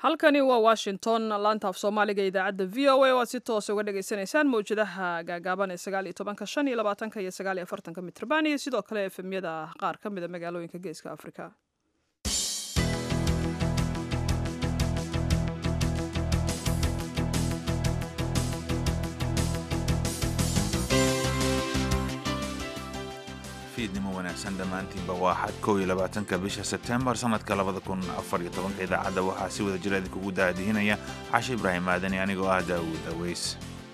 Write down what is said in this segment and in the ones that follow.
halkani waa washington laanta af soomaaliga idaacadda v o a oo aad si toosa uga dhagaysanaysaan mawjadaha gaagaaban ee sagaal iyo tobanka shan iyo labaatanka iyo sagaal iyo afartanka mitrban iyo sidoo kale efemyada qaar ka mida magaalooyinka geeska afrika fiidnimo wanaagsan dhammaantiinba waa xad kow iyo labaatanka bisha sebtembar sannadka labada kun afar iyo tobanka idaacadda waxaa si wada jira idinkugu daadihinaya cashe ibraahim aadani anigoo ah daawuud aweys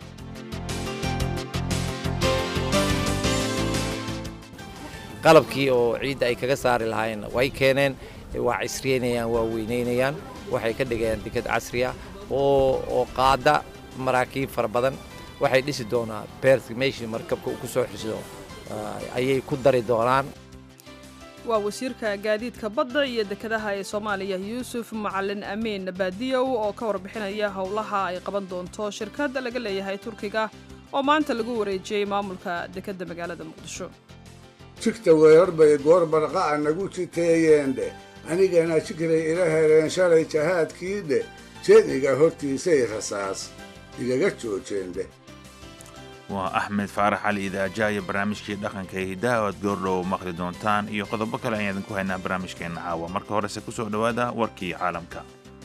qalabkii oo ciidda ay kaga saari lahaayeen way keeneen waa cisriyeynayaan waa weynaynayaan waxay ka dhigayaan deked casriya oo qaada maraakiib fara badan waxay dhisi doonaa beert meeshii markabka uu ku soo xisdo ayay ku dari doonaan waa wasiirka gaadiidka badda iyo dekedaha ee soomaaliya yuusuf macalin amiin baadiyow oo ka warbixinaya howlaha ay qaban doonto shirkadda laga leeyahay turkiga oo maanta lagu wareejiyey maamulka dekedda magaalada muqdisho jigta weerar bay goor barqa'a nagu jiteeyeendhe anigana jigray ila heleen shalay jahaadkiidhe jeediga hortiisay rasaas igaga joojeendhe waa axmed faarax cali idaaja iyo barnaamijkii dhaqanka ee hiddaha o aad goordhow maqli doontaan iyo qodobo kale ayaan idinku haynaa barnaamijkeenna caawa marka horese ku soo dhowaada warkii caalamka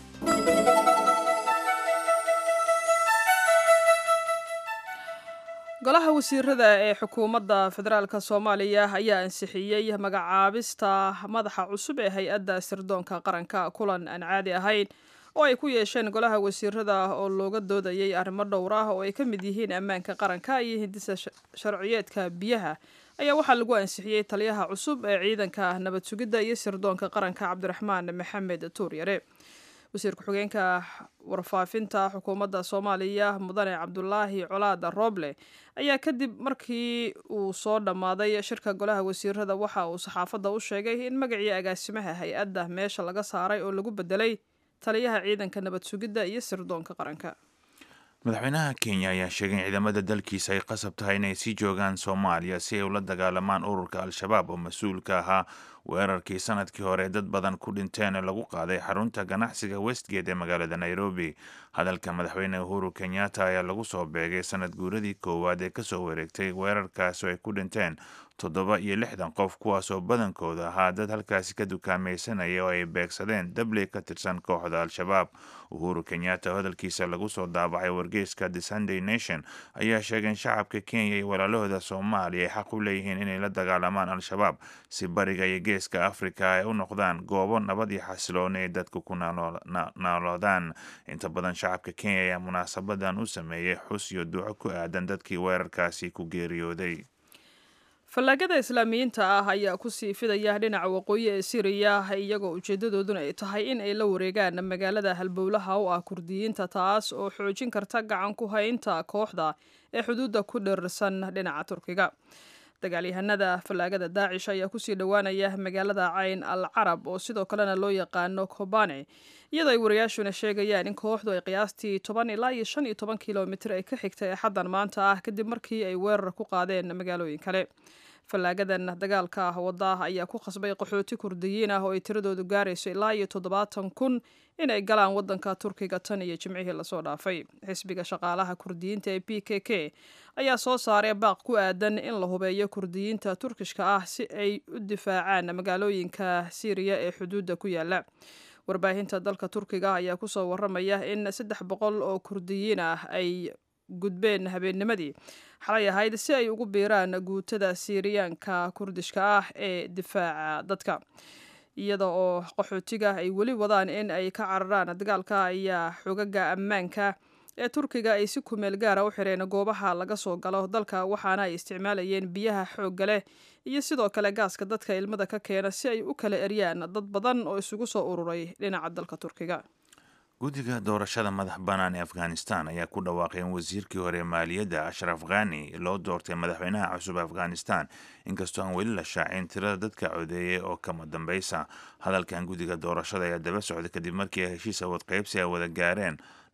golaha wasiirada ee xukuumadda federaalk soomaaliya ayaa ansixiyey magacaabista madaxa cusub ee hay-adda sirdoonka qaranka kulan aan caadi ahayn oo ay ku yeesheen golaha wasiirada oo looga doodayay arrimo dhowr ah oo ay ka mid yihiin ammaanka qaranka iyo hindisa sharciyeedka biyaha ayaa waxaa lagu ansixiyey taliyaha cusub ee ciidanka nabad sugidda iyo sirdoonka qaranka cabdiraxmaan maxamed tuuryare wasiir ku-xigeenka warfaafinta xukuumadda soomaaliya mudane cabdulaahi colaada rooble ayaa kadib markii uu soo dhammaaday shirka golaha wasiirada waxa uu saxaafadda u sheegay in magacii agaasimaha hay-adda meesha laga saaray oo lagu bedelay taliyaha ciidanka nabad sugidda iyo sirdoonka qaranka madaxweynaha kenya ayaa sheegay in ciidamada dalkiisa ay qasab tahay inay sii joogaan soomaaliya si ay ula dagaalamaan ururka al-shabaab oo mas-uulka ahaa weerarkii sanadkii hore dad badan ku dhinteen ee lagu qaaday xarunta ganacsiga westgate ee magaalada nairobi hadalka madaxweyne uhuru kenyatta ayaa lagu soo beegay sanad guuradii koowaad ee kasoo wareegtay weerarkaasi ay ku dhinteen toddoba iyo lixdan qof kuwaas oo badankooda ahaa dad halkaasi ka dukaamaysanaya oo ay beegsadeen dabley ka tirsan kooxda al-shabaab uhuru kenyatta oo hadalkiisa lagu soo daabacay wargeyska the sunday nation ayaa sheegay in shacabka kenya iyo walaalahooda soomaaliya ay xaq u leeyihiin inay la dagaalamaan al-shabaab si bariga iyo geeska afrika ay u noqdaan goobo nabad iyo xasilooni ay dadku ku naaloodaan inta badan shacabka kenya ayaa munaasabadan u sameeyey xus iyo duco ku aadan dadkii weerarkaasi ku geeriyooday fallaagada islaamiyiinta ah ayaa kusii fidaya dhinaca waqooyi ee siriya iyagoo ujeedadooduna ay tahay in ay la wareegaan magaalada halbowlaha u ah kurdiyiinta taas oo xoojin karta gacan ku haynta kooxda ee xuduudda ku dheersan dhinaca turkiga dagaalyahanada fallaagada daacish ayaa kusii dhowaanaya magaalada cayn al carab oo sidoo kalena loo yaqaano kobane iyadoo ay wariyaashuna sheegayaan in kooxdu ay qiyaastii toban ilaa iyo shan iyo toban kilomitir ay ka xigtay axaddan maanta ah kadib markii ay weerar ku qaadeen magaalooyin kale fallaagadan dagaalka wadda ayaa ku khasbay qaxooti kurdiyiin ah oo ay tiradoodu gaarayso ilaa iyo toddobaatan kun inay galaan waddanka turkiga tan iyo jimcihii lasoo dhaafay xisbiga shaqaalaha kurdiyiinta ee b k k ayaa soo saaray baaq ku aadan in la hubeeyo kurdiyiinta turkishka ah si ay u difaacaan magaalooyinka siiriya ee xuduudda ku yaala warbaahinta dalka turkiga ayaa kusoo waramaya in saddex boqol oo kurdiyiin ah ay gudbeen habeennimadii xalay ahayd si ay ugu biiraan guutada siiriyaanka kurdishka ah ee difaaca dadka iyada oo qaxootiga ay weli wadaan in ay ka cararaan dagaalka ayaa xogaga ammaanka ee turkiga ay si kumeel gaara u xireen goobaha laga soo galo dalka waxaana ay isticmaalayeen biyaha xoogga leh iyo sidoo kale gaaska dadka ilmada ka keena si ay u kala eryaan dad badan oo isugu soo ururay dhinaca dalka turkiga guddiga doorashada madax bannaan ee afghanistan ayaa ku dhawaaqay in wasiirkii hore maaliyadda ashraf khani loo doortay madaxweynaha cusub afghanistan inkastoo aan weli la shaacin tirada dadka codeeyay oo kama dambaysa hadalkan guddiga doorashada ayaa daba socday kadib markii ay heshiis awood qaybsi ay wada gaareen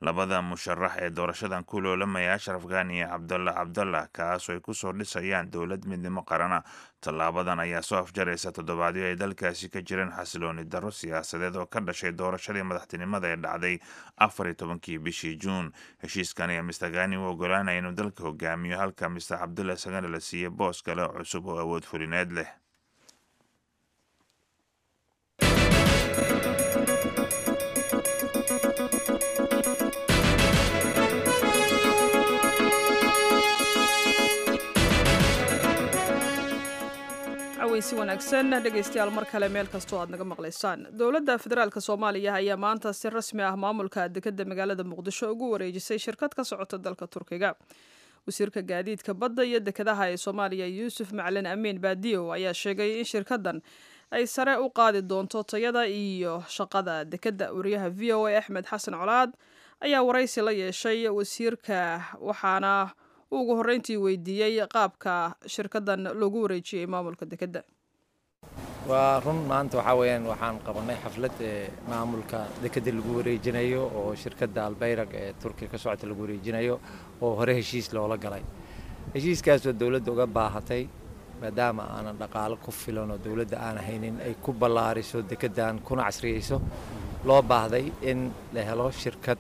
labada musharax ee doorashadan ku loolamaya ashraf ghani iyo cabdalla cabdallah kaasoo ay kusoo dhisayaan dowlad midnimo qarana tallaabadan ayaa soo afjaraysa toddobaadyo ay dalkaasi ka jireen xasilooni darro siyaasadeed oo ka dhashay doorashadii madaxtinimada ee dhacday afar iyo tobankii bishii juun heshiiskan ayaa mister ghani u ogolaanaya inuu dalka hogaamiyo halka mister cabdullah isagana la siiyey boos kale oo cusub oo awood fulineed leh si wanaagsan dhegaystayaal mar kale meel kastoo aad naga maqlaysaan dowladda federaalk soomaaliya ayaa maanta si rasmi ah maamulka dekadda magaalada muqdisho ugu wareejisay shirkad ka socota dalka turkiga wasiirka gaadiidka badda iyo dekadaha ee soomaaliya yuusuf macalin amiin baadiyow ayaa sheegay in shirkaddan ay sare u qaadi doonto tayada iyo shaqada dekadda wariyaha v o a axmed xasan colaad ayaa waraysi la yeeshay wasiirka waxaana ugu horreyntii weydiiyey qaabka shirkaddan loogu wareejiyey maamulka dekedda waa run maanta waxaa weeyaan waxaan qabanay xaflad ee maamulka dekedda lagu wareejinayo oo shirkadda albayrag ee turkiya ka socota lagu wareejinayo oo hore heshiis loola galay heshiiskaasoo dowladda uga baahatay maadaama aanan dhaqaalo ku filan oo dowladda aan haynin ay ku ballaariso dekeddan kuna casriyeyso loo baahday in la helo shirkad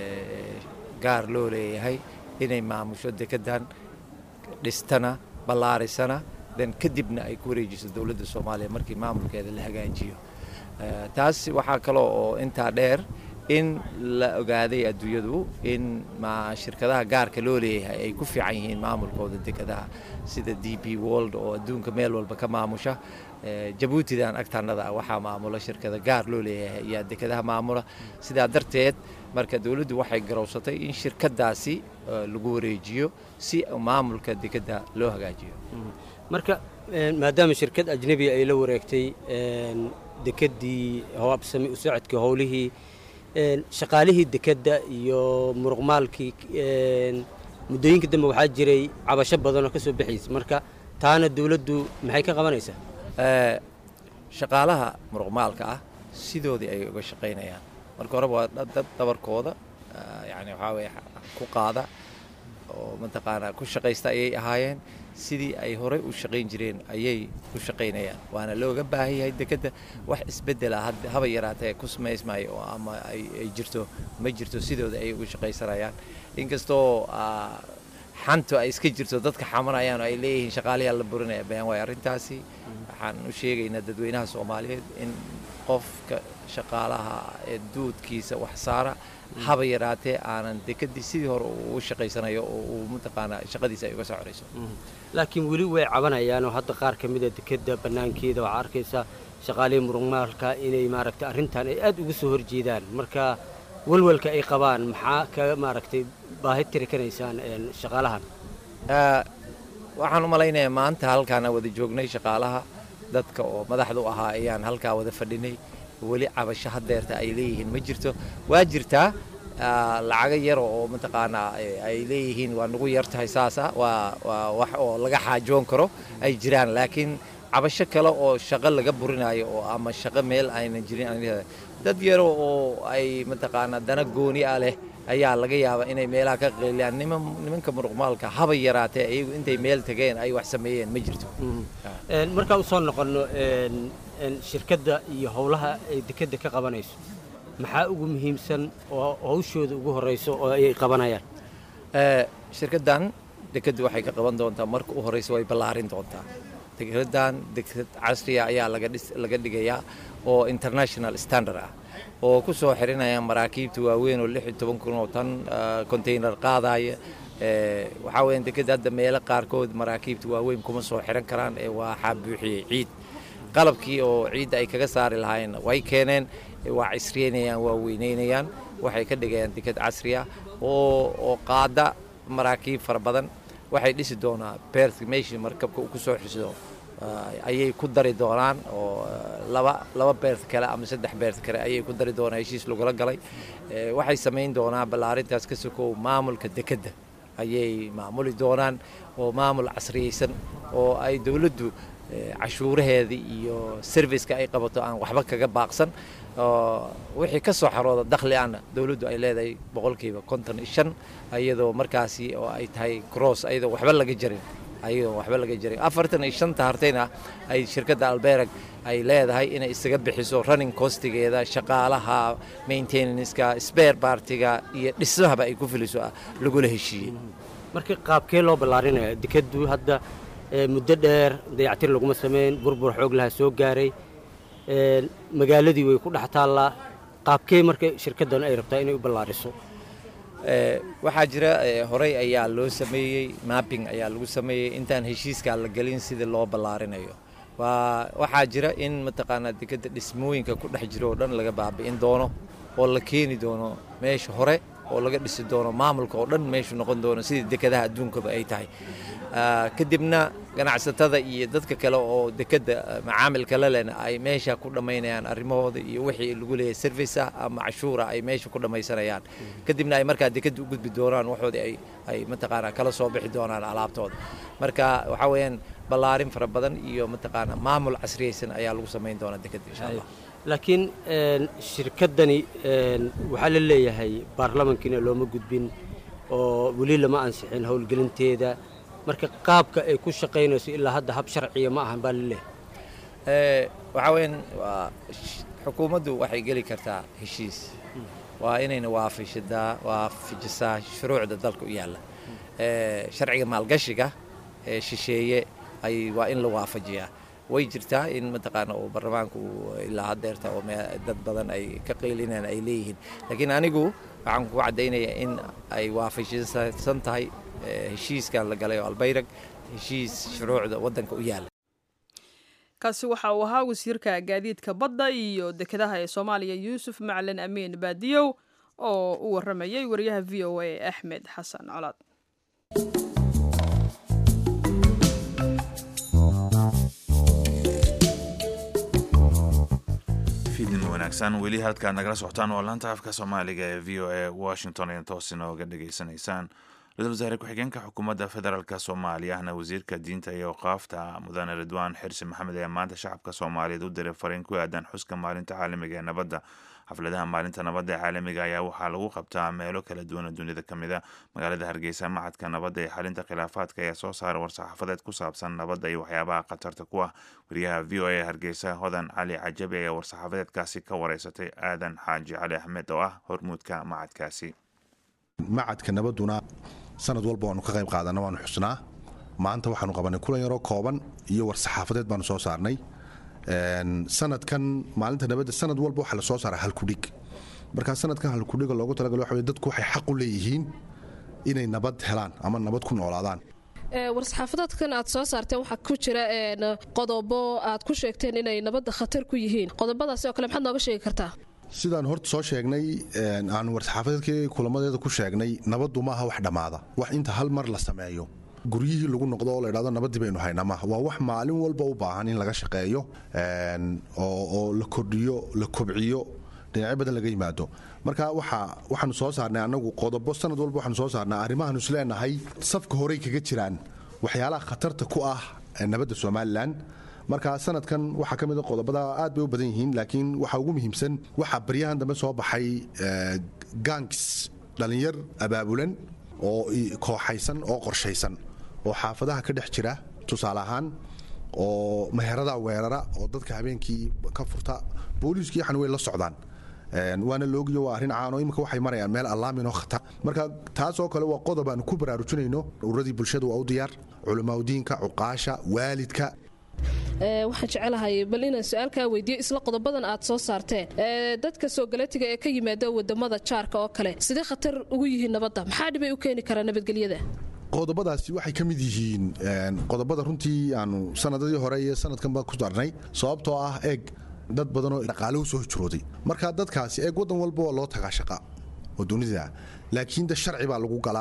gaar loo leeyahay inay maamusho dekeddan dhistana ballaarisana dan kadibna ay ku wareejiso dowladda soomaaliya markii maamulkeeda la hagaajiyo taas waxaa kaloo oo intaa dheer in la ogaaday adduunyadu in shirkadaha gaarka loo leeyahay ay ku fiican yihiin maamulkooda dekedaha sida d b world oo adduunka meel walba ka maamusha jabuutidan agtaanada ah waxaa maamula shirkada gaar loo leeyahay ayaa dekedaha maamula sidaa darteed marka dowladdu waxay garowsatay in shirkadaasi lagu wareejiyo si maamulka dekedda loo hagaajiyo marka maadaama shirkad ajnebi ay la wareegtay dekeddii habsami u socodkii howlihii shaqaalihii dekedda iyo muruqmaalkii muddooyinka dambe waxaa jiray cabasho badan oo ka soo baxaysa marka taana dowladdu maxay ka qabanaysaa shaqaalaha muruqmaalka ah sidoodii ay uga shaqaynayaan marka horeba waa dad dabarkooda yani waxaa weye ku qaada oo mataqaanaa ku shaqaysta ayay ahaayeen sidii ay horey u shaqayn jireen ayay u shaqaynayaan waana looga baahan yahay dekedda wax isbeddela haba yaraatee ku samaysmaayo oo ama ay jirto ma jirto sidooda ayay uga shaqaysanayaan inkastoo xantu ay iska jirto dadka xamanayaan oo ay leeyihiin shaqaalayaa la burinaya bayaan waay arrintaasi waxaan u sheegaynaa dadweynaha soomaaliyeed in qofka shaqaalaha ee duudkiisa wax saara haba yaraatee aanan dekedii sidii hore uu shaqaysanayo oo uu mataqaanaa shaqadiisa ay uga soo corayso laakiin weli way cabanayaan oo hadda qaar ka mida dekedda bannaankeeda waxaa arkaysaa shaqaalihii muruqmaalka inay maaragtay arrintan ay aad uga soo horjeedaan marka walwalka ay qabaan maxaa ka maaragtay baahi tiri kanaysaan shaqaalahan waxaan u malaynayaa maanta halkaana wada joognay shaqaalaha dadka oo madaxda u ahaa ayaan halkaa wada fadhinay weli cabasho hadeerta ay leeyihiin ma jirto waa jirtaa lacago yar oo mataqaanaa ay leeyihiin waa nagu yar tahay saasa waa waa wax oo laga xaajoon karo ay jiraan laakiin cabasho kale oo shaqo laga burinayo oo ama shaqo meel aynan jirin dad yaro oo ay mataqaanaa dana gooni ah leh ayaa laga yaabaa inay meelaha ka qeyliyaan nimanka muruqmaalka haba yaraatee iyagu intay meel tageen ay wax sameeyeen ma jirto markaan usoo noqonno shirkadda iyo howlaha ay dekedda ka qabanayso maxaa ugu muhiimsan oo hawshooda ugu horrayso oo ay qabanayaan shirkaddan dekeddu waxay ka qaban doontaa marka u horraysa way ballaarin doontaa dekeddan deked casriya ayaa laga dhigayaa oo international standard ah oo ku soo xirinaya maraakiibta waaweyn oo lix iyo toban kun oo tan container qaadaya waxaa weeyaan dekedda hadda meelo qaarkood maraakiibta waaweyn kuma soo xiran karaan ee waxaa buuxiyey ciid qalabkii oo ciidda ay kaga saari lahaayeen way keeneen waa casriyeynayaan waa weyneynayaan waxay ka dhigayaan deked casri ah oo oo qaada maraakiib fara badan waxay dhisi doonaa beert meeshii markabka uu ku soo xisido ayay ku dari doonaan oo laba laba beert kale ama saddex beert kale ayay ku dari doonaan heshiis lagula galay waxay samayn doonaa ballaarintaas ka sokow maamulka dekedda ayay maamuli doonaan oo maamul casriyeysan oo ay dowladdu cashuuraheeda iyo serviceka ay qabato aan waxba kaga baaqsan oo wixii ka soo xarooda dakhli ana dowladdu ay leedahay boqolkiiba konton iyo shan iyadoo markaasi oo ay tahay cross ayadoo waxba laga jarin ayadoo waxba laga jarin afartan iyo shanta hartayna ay shirkadda alberag ay leedahay inay isaga bixiso running costigeeda shaqaalaha maintenanceka spare partiga iyo dhismahaba ay ku filiso lagula heshiiyey marka qaabkee loo ballaarinaya dekadu hadda muddo dheer dayactir laguma sameyn burbur xoog laha soo gaaray magaaladii way ku dhex taallaa qaabkee marka shirkaddan ay rabtaa inay u ballaariso waxaa jira horey ayaa loo sameeyey mapping ayaa lagu sameeyey intaan heshiiskaa la gelin sidii loo ballaarinayo waxaa jira in mataqaanaa dekadda dhismooyinka ku dhex jiro oo dhan laga baabi'in doono oo la keeni doono meesha hore oo laga dhisi doono maamulka oo dhan meeshu noqon doono sidii dekadaha adduunkaba ay tahay kadibna ganacsatada iyo dadka kale oo dekadda macaamilka la lena ay meesha ku dhammaynayaan arrimahooda iyo wixii lagu leeyahay service ah ama cashuura ay meesha ku dhammaysanayaan kadibna ay markaa dekadda u gudbi doonaan waxoodii ay ay mataqaanaa kala soo bixi doonaan alaabtooda marka waxaa weeyaan ballaarin fara badan iyo mataqaanaa maamul casriyaysan ayaa lagu samayn doonaa dekadda insha allah laakiin shirkaddani waxaa la leeyahay baarlamankiina looma gudbin oo weli lama ansixin howlgelinteeda marka qaabka ay ku shaqaynayso ilaa hadda hab sharciya ma ahan baa la leeyahay waxaa weyaan xukuumaddu waxay geli kartaa heshiis waa inayna waafishadaa waafajisaa shuruucda dalka u yaalla sharciga maalgashiga ee shisheeye ay waa in la waafajiyaa way jirtaa in mataqaana uu baarlamaanku ilaa haddeerta oo dad badan ay ka qaylinaan ay leeyihiin laakiin anigu waxaan ku caddaynayaa in ay waafajsan tahay heshiiskan la galay oo albayrag heshiis shuruucda waddanka u yaalla kaasi waxa uu ahaa wasiirka gaadiidka badda iyo dekedaha ee soomaaliya yuusuf macalin amiin baadiyow oo u warramayay wariyaha v o a axmed xasan colaad fiidnimo wanaagsan weli halkaad nagala socotaan waa laanta afka soomaaliga ee v o a washington ee toos inooga dhageysanaysaan ra-iisul wasaare ku-xigeenka xukuumadda federaalk soomaaliya ahna wasiirka diinta iyo awqaafta mudane ridwaan xirsi maxamed ayaa maanta shacabka soomaaliyeed u diray fariin ku aadan xuska maalinta caalamiga ee nabadda xafladaha maalinta nabadda ee caalamiga ayaa waxaa lagu qabtaa meelo kala duwan oo dunida ka mid a magaalada hargeysa macadka nabadda ee xalinta khilaafaadka ayaa soo saara war-saxaafadeed ku saabsan nabadda iyo waxyaabaha khatarta ku ah wariyaha v o a hargeysa hodan cali cajabi ayaa war-saxaafadeedkaasi ka wareysatay aadan xaaji cali axmed oo ah hormuudka macadkaasi macadka nabadduna sanad walba waanu ka qayb qaadana waanu xusnaa maanta waxaanu qabanay kulan yaroo kooban iyo war-saxaafadeed baanu soo saarnay sanadkan maalinta nabadda sanad walba waxaa la soo saara halkudhig markaa sanadkan halkudhiga loogu talagalay waxa dadku waxay xaq u leeyihiin inay nabad helaan ama nabad ku noolaadaan war-saxaafadeedkan aad soo saarteen waxaa ku jira qodobo aad ku sheegteen inay nabadda khatar ku yihiin qodobadaasi oo kale maxaad nooga sheegi kartaa sidaan horta soo sheegnay aanu war-saxaafadeedkii kulamadeeda ku sheegnay nabaddu maaha wax dhammaada wax inta hal mar la sameeyo guryihii lagu noqdo oo ladhahdo nabaddii baynu haynaa maaha waa wax maalin walba u baahan in laga shaqeeyo oo la kordhiyo la kobciyo dhinacyo badan laga yimaado marka waxaanu soo saarnay anagu qodobo sanad walba waxaanu soo saarnay arrimahaanu isleenahay safka horey kaga jiraan waxyaalaha khatarta ku ah nabadda somalilan marka sanadkan waxaa ka mida qodobada aad bay u badan yihiin laakiin waxaa ugu muhiimsan waxaa baryahan dambe soo baxay gangs dhallinyar abaabulan oo kooxaysan oo qorshaysan oo xaafadaha ka dhex jira tusaale ahaan oo meherada weerara oo dadka habeenkii ka furta booliiskii waxan way la socdaan waana loogiyo waa arrin caano imika waxay marayaan meel allaamin oo khatar marka taasoo kale waa qodob aanu ku baraarujinayno ururadii bulshada waa u diyaar culimaadudiinka cuqaasha waalidka waxaan jecelahay bal inaan su-aalkaa weydiiyo isla qodobadan aad soo saarteen dadka soo galatiga ee ka yimaada wadamada jaarka oo kale sidee khatar ugu yihiin nabadda maxaa dhibay u keeni karaa nabadgelyada qodobadaasi waxay ka mid yihiin qodobada runtii aanu sanadadii hore iyo sanadkanba ku darnay sababtoo ah eeg dad badanoo dhaqaale u soo hijrooday marka dadkaasi eeg waddan walba waa loo tagaa shaqa oo dunida laakiin de sharci baa lagu galaa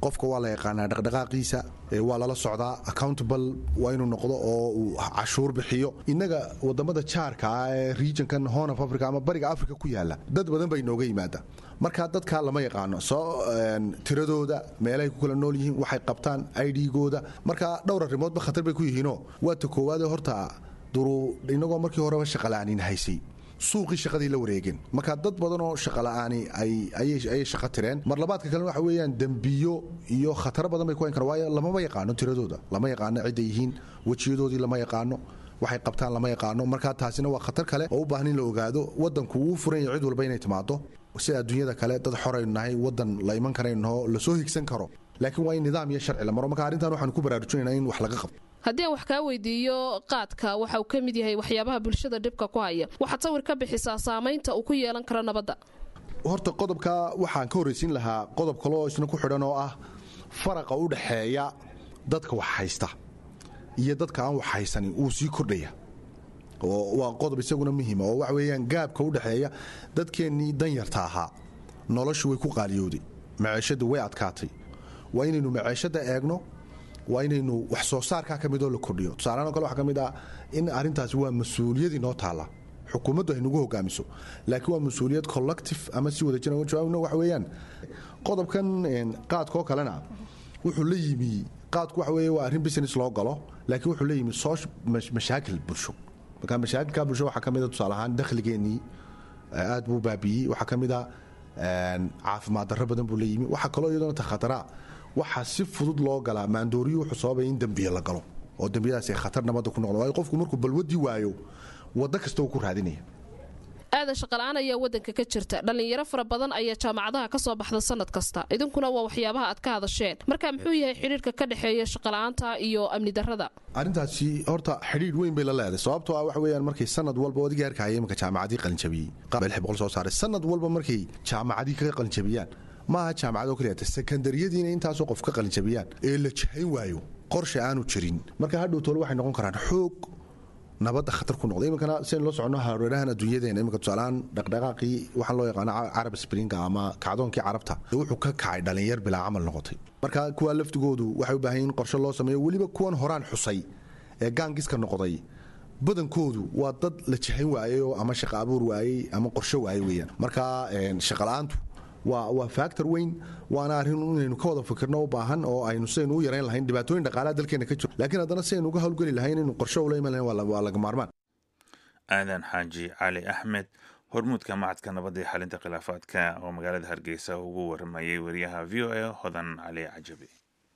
qofka waa la yaqaanaa dhaqdhaqaaqiisa waa lala socdaa accountable waa inuu noqdo oo uu cashuur bixiyo innaga wadamada jaarka ah ee regionkan horn of africa ama bariga africa ku yaala dad badan bay inooga yimaada marka dadkaa lama yaqaano soo tiradooda meelahay ku kala nool yihiin waxay qabtaan idgooda marka dhowr arrimoodba khatar bay ku yihiinoo waa ta koowaade horta duruu inagoo markii horeba shaqala'aanin haysay suuqii shaqadii la wareegeen marka dad badanoo shaqala'aani ayay shaqo tireen mar labaadka kalena waxa weeyaan dembiyo iyo khataro badan bay ku hayn karaan waayo lamama yaqaano tiradooda lama yaqaano cidday yihiin wejiyadoodii lama yaqaano waxay qabtaan lama yaqaano marka taasina waa khatar kale oo u baahan in la ogaado wadanku wuu furan yahay cid walba inay timaado sida adduunyada kale dad xoraynu nahay wadan la iman karayno lasoo higsan karo laakiin waa in nidaam iyo sharci la maro marka arrintan waxaanu ku baraarujinayna in wax laga qabto haddii aan wax kaa weydiiyo qaadka waxa uu ka mid yahay waxyaabaha bulshada dhibka ku haya waxaad sawir ka bixisaa saamaynta uu ku yeelan karo nabadda horta qodobka waxaan ka horraysiin lahaa qodob kaloo isna ku xidhan oo ah faraqa u dhaxeeya dadka wax haysta iyo dadka aan wax haysanin uu sii kordhaya oo waa qodob isaguna muhiima oo waxa weeyaan gaabka u dhexeeya dadkeennii danyarta ahaa noloshu way ku qaaliyooday maceeshadu way adkaatay waa inaynu maceeshada eegno waa inaynu wax soo saarkaa ka midoo la kordhiyo tusaalahaan o kale waxaa ka mid ah in arrintaasi waa mas-uuliyad inoo taalla xukuumaddu ay nagu hogaamiso laakiin waa mas-uuliyad collective ama si wada jira jawaabna waxa weeyaan qodobkan qaadkoo kalena wuxuu la yimi qaadku waxa weeye waa arrin business loo galo laakiin wuxuu la yimi soo mashaakil bulsho marka mashaakilka bulsho waxaa ka mid a tusaale ahaan dakhligeennii aad buu baabiiyey waxaa ka mid a caafimaad darro badan buu la yimi waxaa kaloo iyadona takhataraa waxaa si fudud loo galaa maandooriyu wuxuu sababaya in dembiye la galo oo dembiyadaas ay khatar nabadda ku noqdo waayo qofku markuu balwadii waayo waddo kasta uu ku raadinaya aadan shaqala'aan ayaa waddanka ka jirta dhallinyaro fara badan ayaa jaamacadaha ka soo baxda sanad kasta idinkuna waa waxyaabaha aad ka hadasheen marka muxuu yahay xidhiirka ka dhexeeya shaqala'aanta iyo amni darrada arrintaasi horta xidhiir weyn bay la leedahay sababtoo ah waxa weeyaan markay sanad walba odigii arkaya imanka jaamacadii qalinjabiyey boqol soo saaray sanad walba markay jaamacadii kaga qalinjabiyaan maaha jaamacadoo keliyaata sekandariyadiina intaasoo qof ka qalinjabiyaan ee la jahayn waayo qorshe aanu jirin marka hadhow tole waxay noqon karaan xoog nabadda khatar ku noqda iminkana siaynu la soconno hareerahan adduunyadeena iminka tusaalahaan dhaqdhaqaaqii waxaan loo yaqaano carab springa ama kacdoonkii carabta wuxuu ka kacay dhallinyar bilaa camal noqotay marka kuwa laftigoodu waxay u baahan in qorshe loo sameeyo weliba kuwan horaan xusay ee gaangiska noqday badankoodu waa dad la jahayn waayey ama shaqa abuur waayey ama qorshe waayey weeyaan marka shaqala'aantu waa factor weyn waana arrin inaynu ka wada fikirno u baahan oo aynu sidaynu u yarayn lahayn dhibaatooyin dhaqaalaha dalkeena ka jiro laakiin haddana sidaynu uga hawlgeli lahayn inaynu qorshe ula iman lahayn waa laga maarmaan aadan xaaji cali axmed hormuudka macadka nabadda iyo xalinta khilaafaadka oo magaalada hargeysa ugu waramayay wariyaha v o a hodan cali cajabi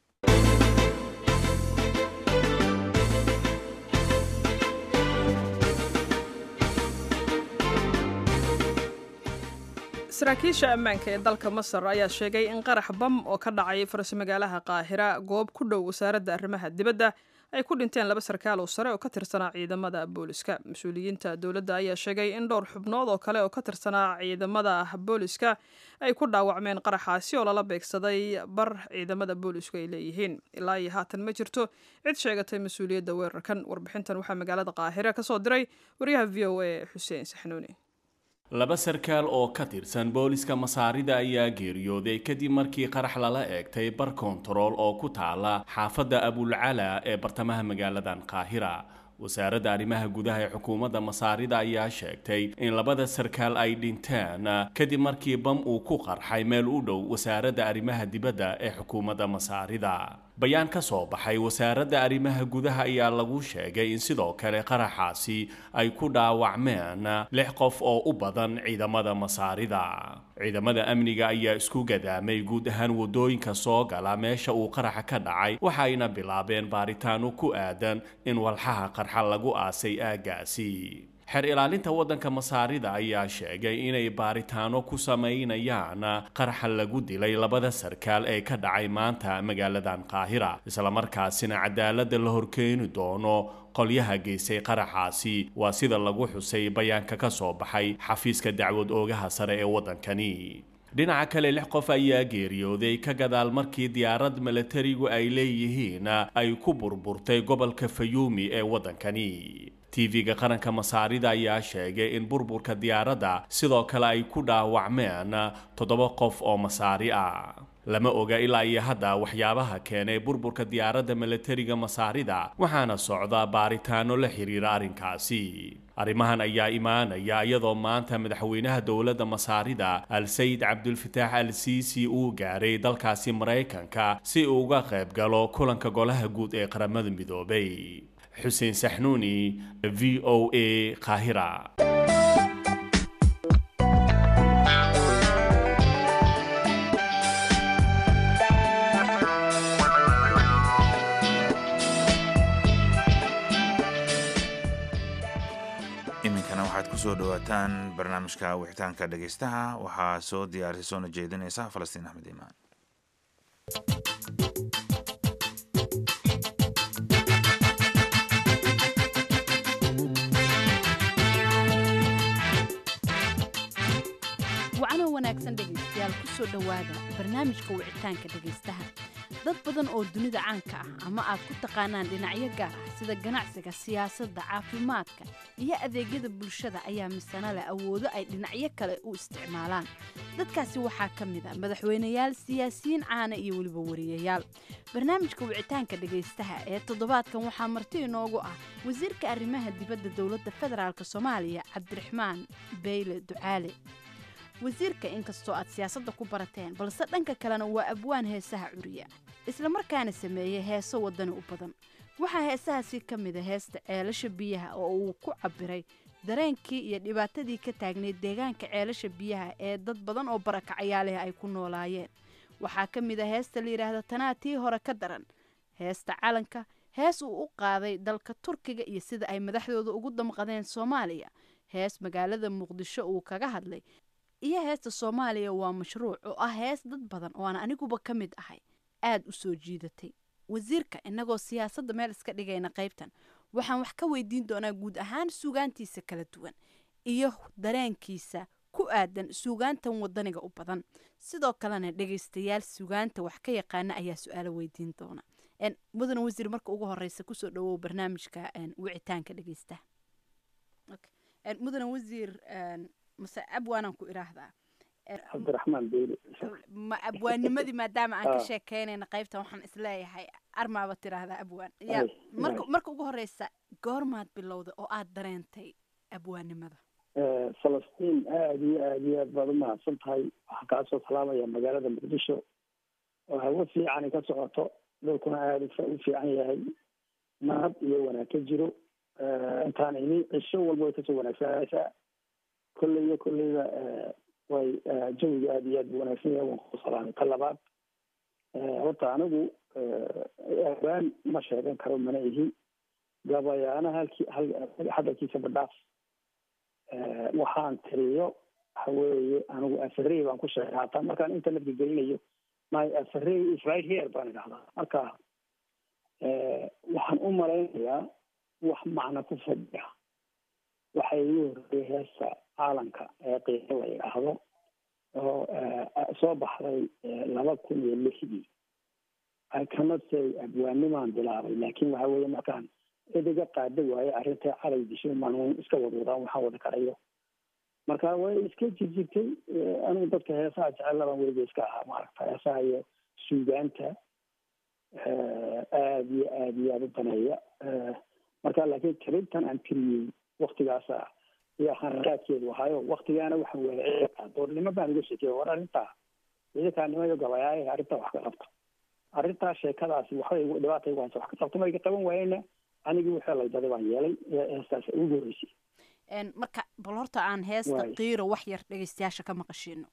saraakiisha ammaanka ee dalka masar ayaa sheegay in qarax bam oo ka dhacay farsamagaalaha qaahira goob ku dhow wasaaradda arrimaha dibadda ay ku dhinteen laba sarkaal oo sare oo ka tirsanaa ciidamada booliska mas-uuliyiinta dowladda ayaa sheegay in dhowr xubnood oo kale oo ka tirsanaa ciidamada booliska ay ku dhaawacmeen qaraxaasi oo lala beegsaday bar ciidamada boolisku ay leeyihiin ilaa iyo haatan ma jirto cid sheegatay mas-uuliyadda weerarkan warbixintan waxaa magaalada qaahira ka soo diray wariyaha v o a xuseen saxnuuni laba sarkaal oo ka tirsan booliska masaarida ayaa geeriyooday kadib markii qarax lala eegtay bar kontarool oo ku taala xaafadda abulcala ee bartamaha magaaladan qaahira wasaaradda arrimaha gudaha ee xukuumadda masaarida ayaa sheegtay in labada sarkaal ay dhinteen kadib markii bam uu ku qarxay meel u dhow wasaaradda arrimaha dibadda ee xukuumadda masaarida bayaan ka soo baxay wasaaradda arrimaha gudaha ayaa lagu sheegay in sidoo kale qaraxaasi ay ku dhaawacmeen lix qof oo u badan ciidamada masaarida ciidamada amniga ayaa isku gadaamay guud ahaan wadooyinka soo gala meesha uu qaraxa ka dhacay waxayna bilaabeen baaritaano ku aadan in walxaha qarxa lagu aasay aaggaasi xeer ilaalinta waddanka masaarida ayaa sheegay inay baaritaano ku samaynayaan qaraxa lagu dilay labada sarkaal ee ka dhacay maanta magaaladan qaahira islamarkaasina cadaaladda la horkeeni doono qolyaha geystay qaraxaasi waa sida lagu xusay bayaanka ka soo baxay xafiiska dacwad oogaha sare ee waddankani dhinaca kale lix qof ayaa geeriyooday ka gadaal markii diyaarad milatarigu ay leeyihiin ay ku burburtay gobolka fayuumi ee waddankani tv-ga qaranka masaarida ayaa sheegay in burburka diyaaradda sidoo kale ay ku dhaawacmeen toddoba qof oo masaari ah lama oga ilaa iyo hadda waxyaabaha keenay burburka diyaaradda milatariga masaarida waxaana socda baaritaano la xiriira arrinkaasi arrimahan ayaa imaanaya iyadoo maanta madaxweynaha dowladda masaarida al-sayid cabdulfataax al siisi uu gaaray dalkaasi maraykanka si uu uga qayb galo kulanka golaha guud ee qaramada midoobay xuseen saxnuuni v o a qaahira iminkana waxaad ku soo dhowaataan barnaamijka wixitaanka dhegaystaha waxaa soo diyaarisay soona jeedinaysa falastiin axmed iimaan wacanoo wanaagsan dhegaystayaal ku soo dhowaada barnaamijka wicitaanka dhegaystaha dad badan oo dunida caanka ah ama aad ku taqaanaan dhinacyo gaar ah sida ganacsiga siyaasadda caafimaadka iyo adeegyada bulshada ayaa misana leh awoodo ay dhinacyo kale u isticmaalaan dadkaasi waxaa ka mid a madaxweyneyaal siyaasiyiin caana iyo weliba wariyayaal barnaamijka wicitaanka dhegaystaha ee toddobaadkan waxaa marti inoogu ah wasiirka arrimaha dibadda dowladda federaalk soomaaliya cabdiraxmaan beyle ducaale wasiirka inkastoo aad siyaasadda ku barateen balse dhanka kalena waa abwaan heesaha curiya islamarkaana sameeyey heeso wadani u badan waxaa heesahaasi ka mida heesta ceelasha biyaha oo uu ku cabiray dareenkii iyo dhibaatadii ka taagnayd deegaanka ceelasha biyaha ee dad badan oo barakacayaaleh ay ku noolaayeen waxaa ka mid a heesta la yidhaahda tanaa tii hore ka daran heesta calanka hees uu u qaaday dalka turkiga iyo sida ay madaxdooda ugu damqadeen soomaaliya hees magaalada muqdisho uu kaga hadlay iyo heesta soomaaliya waa mashruuc oo ah hees dad badan oo aan aniguba ka mid ahay aada u soo jiidatay wasiirka innagoo siyaasadda meel iska dhigayna qaybtan waxaan wax ka weydiin doonaa guud ahaan suugaantiisa kala duwan iyo dareenkiisa ku aadan suugaantan wadaniga u badan sidoo kalena dhegaystayaal suugaanta wax ka yaqaana ayaa su-aalo weydiin doona mudane wasiir marka ugu horeysa kusoo dhawow barnaamijka wicitaanka dhegeystaha mudane wasiir mase abwaanaan ku idhaahdaa cabdiraxmaan beyle ma abwaanimadii maadaama aan ka sheekeynayna qaybtan waxaan isleeyahay armaaba tiraahdaa abwaan ya marka marka ugu horeysa goormaad bilowday oo aad dareentay abwaanimada falastiin aada iyo aada iyo aad baad umahadsan tahay waxaan kaa soo salaamaya magaalada muqdisho oo hawo fiicani ka socoto dhulkuna aada u fiican yahay nabad iyo wanaag ka jiro intaan ini cisho walba way kasoo wanaagsanaysaa kolley iyo kolleyba way jawiga aada iyo aad bu wanaagsan yahay waan ku salaamay ka labaad horta anigu abaan ma sheegan karo mana ihi gabayaana halkii hadalkiisa badhaaf waxaan tiriyo waxa weeye anigu afarey baan ku sheegay hataa markaan internetka gelinayo my afarey is right here baan idhahdaa marka waxaan u malaynayaa wax macna ku fadhiya waxay igu horreeyay heesta caalanka ee qiimo la yidhaahdo oo soo baxday laba kun iyo lixdii i cannot say abwaanimaan bilaabay laakin waxa weeye markaan cid iga qaada waaye arrintai calay disho manuun iska wadwadaan waxaan wada karayo marka way iska jirjirtay anigu dadka heesaha jecellaban weliba iska ahaa maaragta heesaha iyo suugaanta aada iyo aada iyo aada u daneeya marka laakiin tirintan aan tiriyey waktigaasa iyo xarakaadkeedu ahaayo waktigaana waxaan wada doornimo baan uga sheekey war arrintaa ciidankaanimo iyo gabayaaye arrintaa wax ka qabta arrintaa sheekadaasi waxbay dhibaata igu haysa wax ka qabta marka qaban waayena anigii wixii laydaday baan yeelay heestaas ugu horreysay marka bal horta aan heesta qiiro wax yar dhegaystayaasha ka maqashiino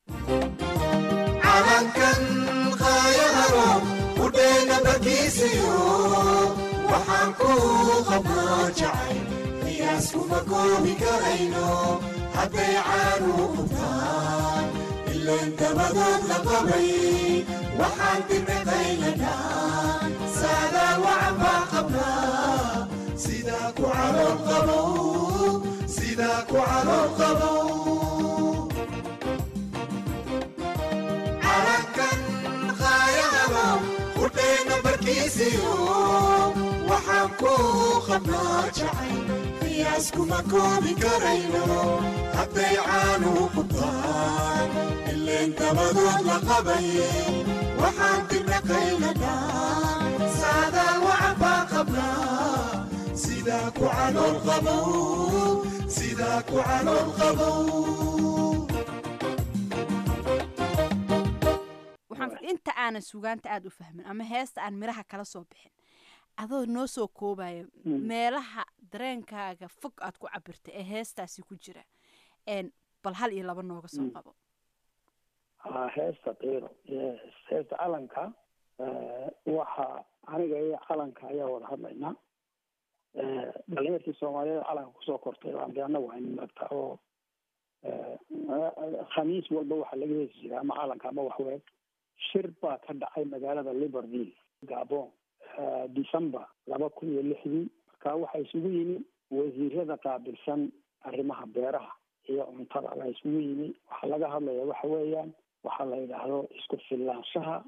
calankan qaayahano udheena barkiisiyo waxaan ku qabnaa jacay qiyaasuma koobi karayno hadday caanu qubtaan ilaan dabadood la qabay waxaan dimiqaylanaa saadaa wacan baa qabnaa sidaa ku calool qabow sidaa ku calool qabow calankan qaayahano udheena barkiisiyo waxaan ku qabnaa jacay qiyaaskuma koobi karayno hadday caanuhu ku taan ileen dabadood la qabaye waxaan dirna qayladhaan saadaan wacan baa qabnaa sidaa ku calool qabow sidaa ku calool qabow waxaan inta aanan sugaanta aada u fahmin ama heesta aan miraha kala soo bixin adoo noo soo koobaya meelaha dareenkaaga fog aad ku cabirta ee heestaasi ku jira n bal hal iyo laba nooga soo qabo haa heesta qiiro yes heesta calanka waxa aniga iyo calanka ayaa wada hadlaynaa dhalinyartii soomaaliyeed calanka kusoo kortay baan de annagu haynu maagta oo khamiis walba waxaa laga heesi jiray ama calanka ama waxweeg shir baa ka dhacay magaalada liverville gabon december laba kun iyo lixdii marka waxaa isugu yimi wasiirada qaabilsan arrimaha beeraha iyo cuntada baa isugu yimi waxaa laga hadlaya waxa weeyaan waxaa la yidhaahdo isku filaanshaha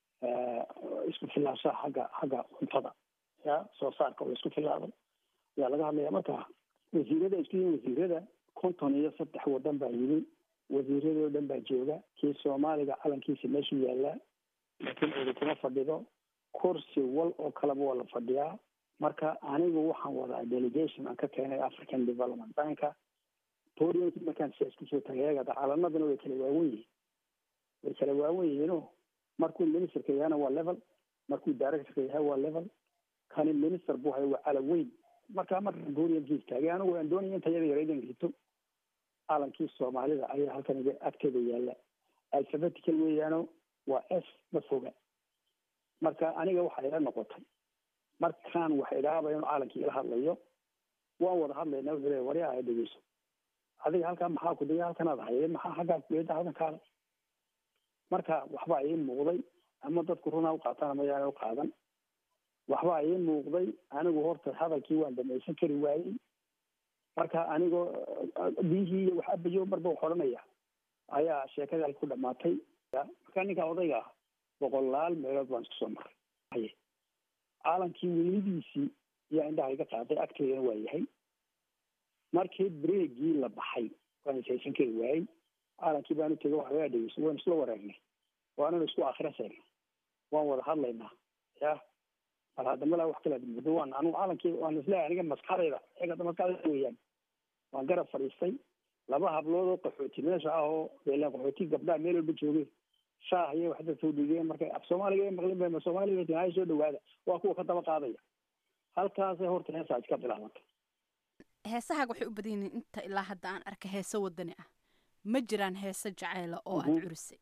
isku filaanshaha xagga xagga cuntada ya soo saarka oo isku filaado ayaa laga hadlaya marka wasiirada isku yimi wasiirada konton iyo saddex wadan baa yimi wasiiradoo dhan baa jooga kii soomaaliga calankiisa meeshuu yaallaa laakiin cidi kuma fadhido kursi wal oo kaleba waa la fadhiyaa marka anigu waxaan wadaa delegation aan ka keenay african development banka podiumki markaan siyaas kusoo tagay eegada calanaduna way kala waawen yihiin way kala waawen yihiino markuu ministerka yahana waa level markuu directorka yahay waa level kani minister buu haya waa calan weyn marka markaan podiumki istaagay anigu aan doonaya inta yada yara idan hito calankii soomaalida ayaa halkan iga agteeda yaalla alphabetical weeyaano waa s ma foga marka aniga waxay ila noqotay markaan wax idhaabaya inu calankii ila hadlayo waan wada hadlaynaa wuxuu leeya wari aa dhegeyso adiga halkaa maxaa ku daya halkanaad haye maxaa xaggaa kugeeda halkan kaada marka waxbaa ii muuqday ama dadku runaa uqaataan ama yaana u qaadan waxbaa ii muuqday anigu horta hadalkii waan dhamaysan kari waayey marka anigoo biyihii iyo wax abayo marba wax odhanaya ayaa sheekadii halka ku dhamaatay marka ninka odayga ah boqolaal meelood baan isku soo maray haye caalankii weynidiisii ayaa indhaha iga qaaday agteedana waa yahay markii breegii la baxay waan ishaysan kari waayey caalankii baan u tegay wax laga dhegeyso waan isla wareegnay waananu isku akhrisaynay waan wada hadlaynaa ya bal hadda malaa wax kala muddo waan anu caalankii waan isleeyahay aniga maskaxdayda eegada maskaxdayda weeyaan waan garab fadhiistay laba hablood oo qaxooti meesha ah oo beelaan qaxooti gabdhaha meel walba joogeen shaah iyo waxda soo dhigeen markay af soomaaliga ay maqlin bay soomaaliga tinaayo soo dhawaada waa kuwa ka daba qaadaya halkaasay horta heesaa iska bilaabantay heesahaaga waxay u badan yihiin inta ilaa hadda aan arka heese wadani ah ma jiraan heese jacayla oo aad curisay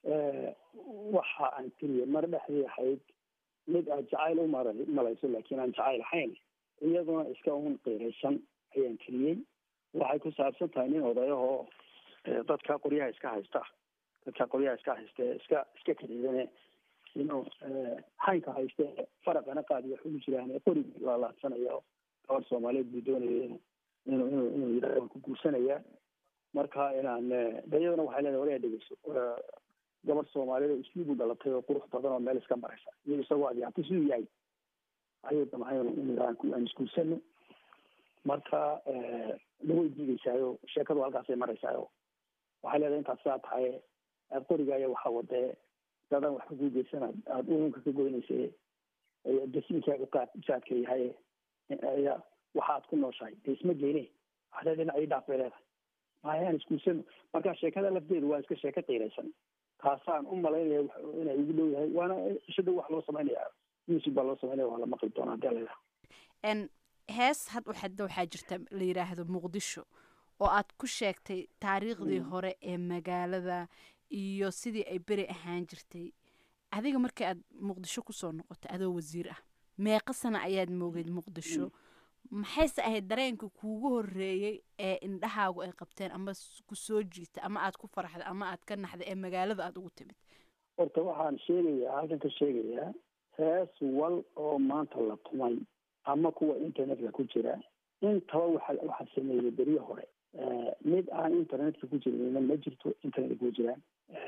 waxa aan tiriye mar dhexdii ahayd mid aad jacayl u mara malayso laakiin aan jacayl ahayn iyaduna iska un qiiraysan ayaan tiriyey waxay ku saabsan tahay nin odayahoo dadka qoryaha iska haysta dadka qoryaha iska hayste iska iska kadiidane inuu haynka hayste faraqana qaadi wax ugu jiraan qorigi laalaadsanayo gabadh soomaaliyeed buu doonaya inuu inuu inuu inuu yidhahdo waan ku guursanaya marka inaan de iyadana waxay leedahay walaga dhegeyso gabadh soomaaliyeed oo isliib u dhalatay oo qurux badan oo meel iska maraysa iyo isagoo adyaatay siduu yahay ayuu damcay inuu aan isguursano marka laway diideysaayo sheekadu halkaasay maraysaayo waxay leedahay intaad sidaa tahay aad qorigaya waxaa wadee dadaan waxba kuu geysan aada uunka ka goynaysa dasiinkaagu qaad jaadka yahay ya waxaad ku nooshahay dee isma geene waxdee dhinac ii dhaaf bay leedahay maayaan isguursano marka sheekada lafteedu waa iska sheeko qiiraysan taasaan u malaynaya inay igu dhow yahay waana ishada wax loo samaynaya music baa loo samaynaya waa la maqli doonaa hadii la n hees had waxada waxaa jirta la yidhaahdo muqdisho oo aad ku sheegtay taariikhdii hore ee magaalada iyo sidii ay beri ahaan jirtay adiga markii aad muqdisho kusoo noqotay adoo wasiir ah meeqa sana ayaad moogeyd muqdisho maxayse ahayd dareenka kuugu horeeyey ee indhahaagu ay qabteen ama ku soo jiita ama aad ku faraxday ama aad ka naxday ee magaalada aada ugu timid horta waxaan sheegayaa halkan ka sheegayaa hees wal oo maanta la tumay ama kuwa internetka ku jira intaba waxa waxaa sameeyey beryo hore mid aan internetka ku jirinna ma jirto internetka ku jiraan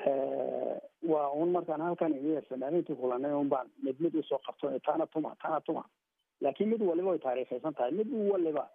waa un markaan halkan imi fanaaniintii kulanay un baan mid mid usoo qabto taana tuma taana tuma laakiin mid waliba way taariikhaysan tahay mid waliba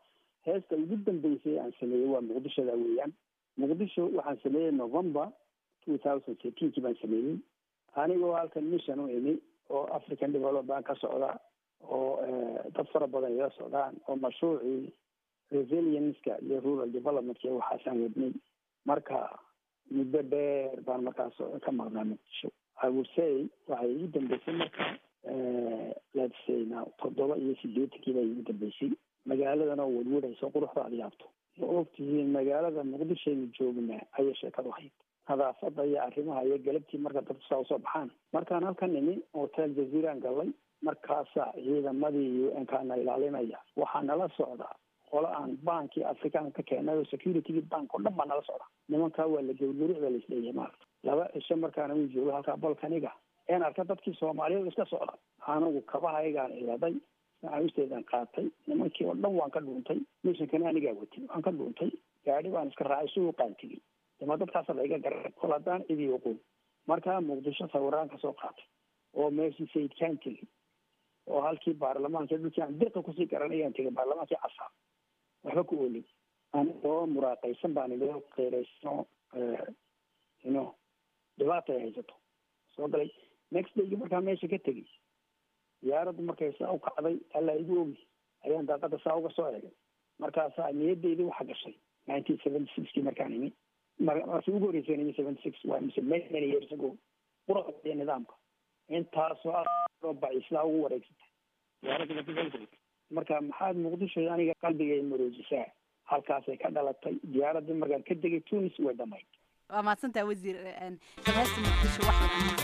heesta ugu dambeysay aan sameeyey waa muqdishoda weeyaan muqdisho waxaan sameeyey november two thousand thirteenkii baan sameeyey anigoo halkan mission u imi oo african development ka socda oo dad fara badan ila socdaan oo mashruucii resilienska iyo rural developmentka waxaasaan wadnay marka muddo dheer baan markaas ka maqnaa muqdisho i would say waxay igu dambeysay marka let's say now toddoba iyo sideetankii baa igu dambeysay magaaladan oo wadwadhayso quruxda aad yaabto ma ogtihiin magaalada muqdishoaynu joognaa ayay sheekadu hayd nadaafada iyo arrimaha iyo galabtii marka dadku saa usoo baxaan markaan halkan nimi hotel jaziiraan gallay markaasaa ciidamadii u n kaana ilaalinaya waxaa nala socda qolo aan bankii afrikaan ka keenay oo security bank oo dhan baa nala socda nimankaa waa la gawrgawricda laisleeyahay maarata laba cisho markaana uu joogo halkaa balkaniga een arka dadkii soomaaliyeed iska socda anigu kabahaygaan iladay macawisteedaan qaatay nimankii oo dhan waan ka dhuuntay mishankana anigaa watay waan ka dhuuntay gaadhi baan iska raacay suuqaan tegey dama dadkaasa laiga garay kol haddaan cidii oqoon markaa muqdisho sawiraan kasoo qaatay oo meeshii sayidkaan tegey oo halkii baarlamaanka dadkii aan dirka kusii garanayaan tegay baarlamaankii casaa waxba ku oolin anigoo muraaqaysan baan inoo qeyraysan ino dhibaata ay haysato soo galay next daygi markaa meesha ka tegey diyaaraddu markay saa u kacday alla igu ogi ayaan daaqada saa uga soo egay markaasaa niyadeydi waxa gashay nineteen seventy sixkii markaan imi markii ugu horreysay imi seventy six waa mise many many years ago quruxda iyo nidaamka intaasoo ah bacislaa ugu wareegsatay diyaaradda marka maxaad muqdisho aniga qalbigay maroojisaa halkaasay ka dhalatay diyaaraddii markaan ka degay tunis way dhamayd waa mahadsantaha wasiir heesta muqdisho wax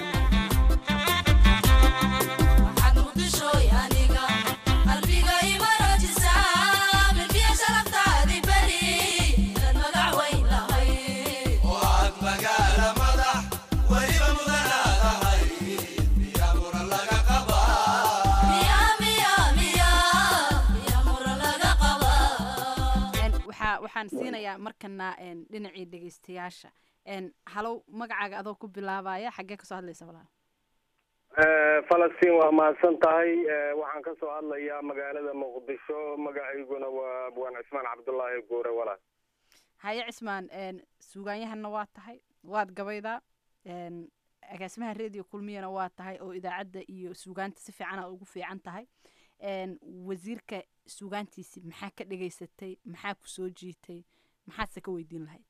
waxaan siinayaa markana dhinacii dhegeystayaasha halow magacaaga adoo ku bilaabaya xaggee kasoo hadlaysa walaal falastiin waa mahadsan tahay waxaan kasoo hadlayaa magaalada muqdisho magacayguna waa abwaan cismaan cabdullaahi guure walaal haye cismaan suugaanyahana waa tahay waad gabaydaa agaasimaha radio kulmiyana waa tahay oo idaacadda iyo suugaanta si fiicana ugu fiican tahay wasiirka suugaantiisi maxaa ka dhegaysatay maxaa ku soo jiitay maxaadse ka weydiin lahayd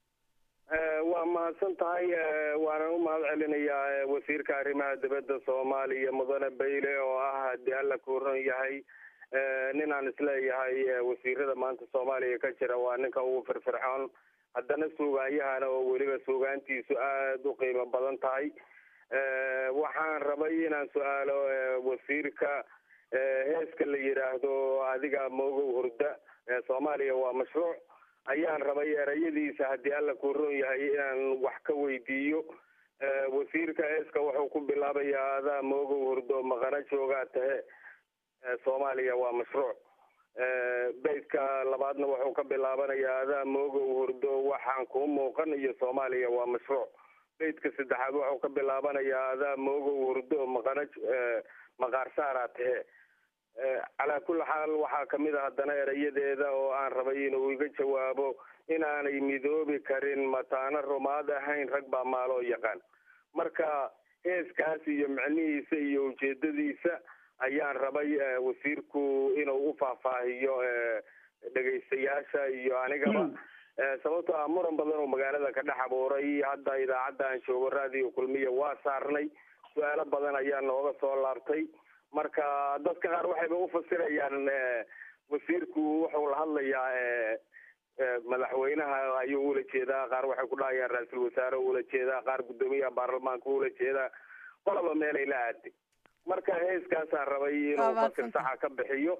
waa mahadsan tahay waanan u mahad celinayaa wasiirka arrimaha dibadda soomaaliya mudane bayle oo ah haddii alla ku ron yahay ninaan isleeyahay wasiirada maanta soomaaliya ka jira waa ninka ugu firfircoon haddana suugaanyahana oo weliba suugaantiisu aada u qiimo badan tahay waxaan rabay inaan su-aalo wasiirka heeska la yidhaahdo adiga moogow hurda soomaaliya waa mashruuc ayaan rabay erayadiisa haddii alla ku ron yahay inaan wax ka weydiiyo wasiirka heeska wuxuu ku bilaabayaa adaa moogow hurdo maqana joogaa tahe soomaaliya waa mashruuc beydka labaadna wuxuu ka bilaabanayaa adaa moogow hurdo waxaan kuu muuqan iyo soomaaliya waa mashruuc beydka saddexaad wuxuu ka bilaabanayaa adaa moogow hurdo maqana maqaar saaraa tahe calaa kulli xaal waxaa kamid a haddana erayadeeda oo aan rabay inuu iga jawaabo inaanay midoobi karin mataano rumaad ahayn rag baa maaloo yaqaan marka heeskaas iyo micnihiisa iyo ujeedadiisa ayaan rabay wasiirku inuu u faahfaahiyo dhegaystayaasha iyo anigaba sababtoo ah muran badan oo magaalada ka dhex abuuray hadda idaacadda aan joogo raadiyo kulmiya waa saarnay su-aalo badan ayaa nooga soo laabtay marka dadka qaar waxayba ufasirayaan wasiirku wuxuu la hadlayaa madaxweynaha ayuu ula jeedaa qaar waxay ku dhahayaan ra-iisul wasaare ula jeedaa qaar guddoomiyaha baarlamaanka ula jeedaa qolaba meelay la aaday marka heeskaasaan rabay inuu fasir saxa ka bixiyo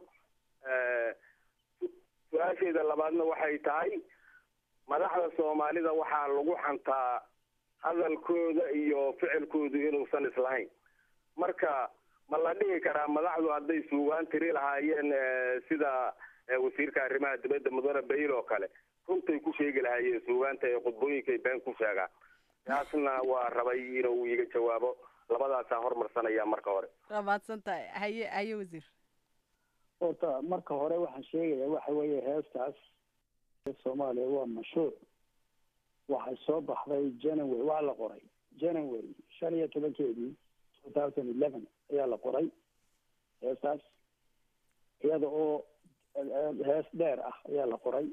su-aasheeda labaadna waxay tahay madaxda soomaalida waxaa lagu xantaa hadalkooda iyo ficilkoodu inuusan islahayn marka ma la dhihi karaa madaxdu hadday suugaan tiri lahaayeen sida wasiirka arrimaha dibadda mudane bayl oo kale runtay ku sheegi lahaayeen suugaanta ee khudbooyinkay been ku sheegaan taasna waa rabay inuu iga jawaabo labadaasaan hormarsanaya marka hore waa mahadsan tahay haye haye wasiir horta marka hore waxaan sheegaya waxa weeye heestaas soomaaliya waa mashruuc waxay soo baxday january waa la qoray january shan iyo tobankeedii two thousand eleven ayaa la qoray heestaas iyada oo hees dheer ah ayaa la qoray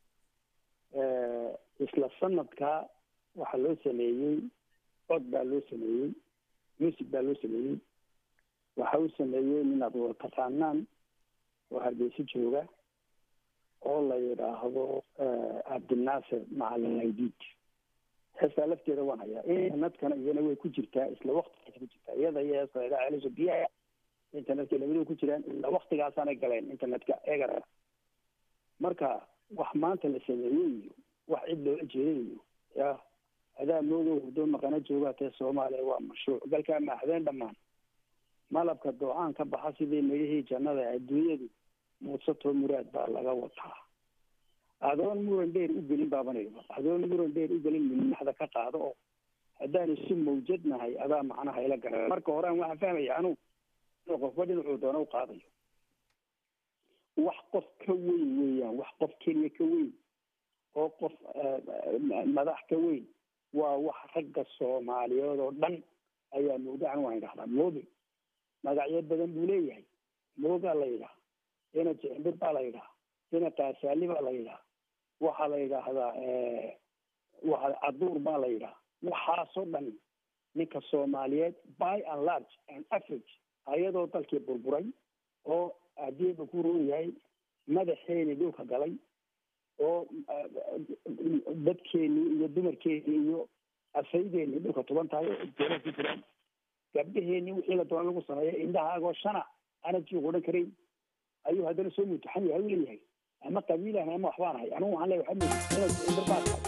isla sanadka waxaa loo sameeyey cod baa loo sameeyey music baa loo sameeyey waxa uu sameeyey nin aad wada taqaanaan oo hargeysa jooga oo la yidhaahdo cabdinaasir macalin aydid heestaa lafteeda waan hayaa internetkana iyana way ku jirtaa isla waktigaas ku jirtaa iyada iyo heesta la yidhaha celisha biyaha internetka labadua ku jiraan ilaa waktigaasaanay galeen internetka egara marka wax maanta la sameeyey iyo wax cid loola jeeday iyo ya adaa moodo hurdo maqana joogaa tee soomaaliya waa mashruuc galkaa maahdeen dhammaan malabka doocan ka baxa sidii midhihii jannada adduunyadu muudsato muraad baa laga wataa adoon muran dheer u gelin baabanayba adoon muran dheer u gelin midnaxda ka qaado oo haddaan isu mawjad nahay adaa macnaha ila gara marka horean waxaan fahmaya anugu inuu qofba dhinacuu doona u qaadayo wax qof ka weyn weeyaan wax qof keliya ka weyn oo qof madax ka weyn waa wax ragga soomaaliyeed oo dhan ayaa mawdacan waan idhahdaa mooge magacyo badan buu leeyahay moogaa la yidhaha ina jicmbir baa la yidhaha ina kaasaali baa la yidhaha waxaa la yidhaahdaa waa caduur baa la yidhaha waxaasoo dhan ninka soomaaliyeed by and large and average ayadoo dalkii burburay oo adiiba ku roon yahay madaxeeni dhulka galay oo dadkeenii iyo dumarkeenii iyo asaydeenii dhulka tuban tahay oo jeela ku jiraan gabdhaheenii wixii la doona lagu sameeya indhahaagoo shana ana jiiq odhan karayn ayuu haddana soo mutaxan yahay u leeyahay ama qabiilaan ama waxbaan ahay anigu waxaan leeyahay waxaa mooda inaad indarbaa tahay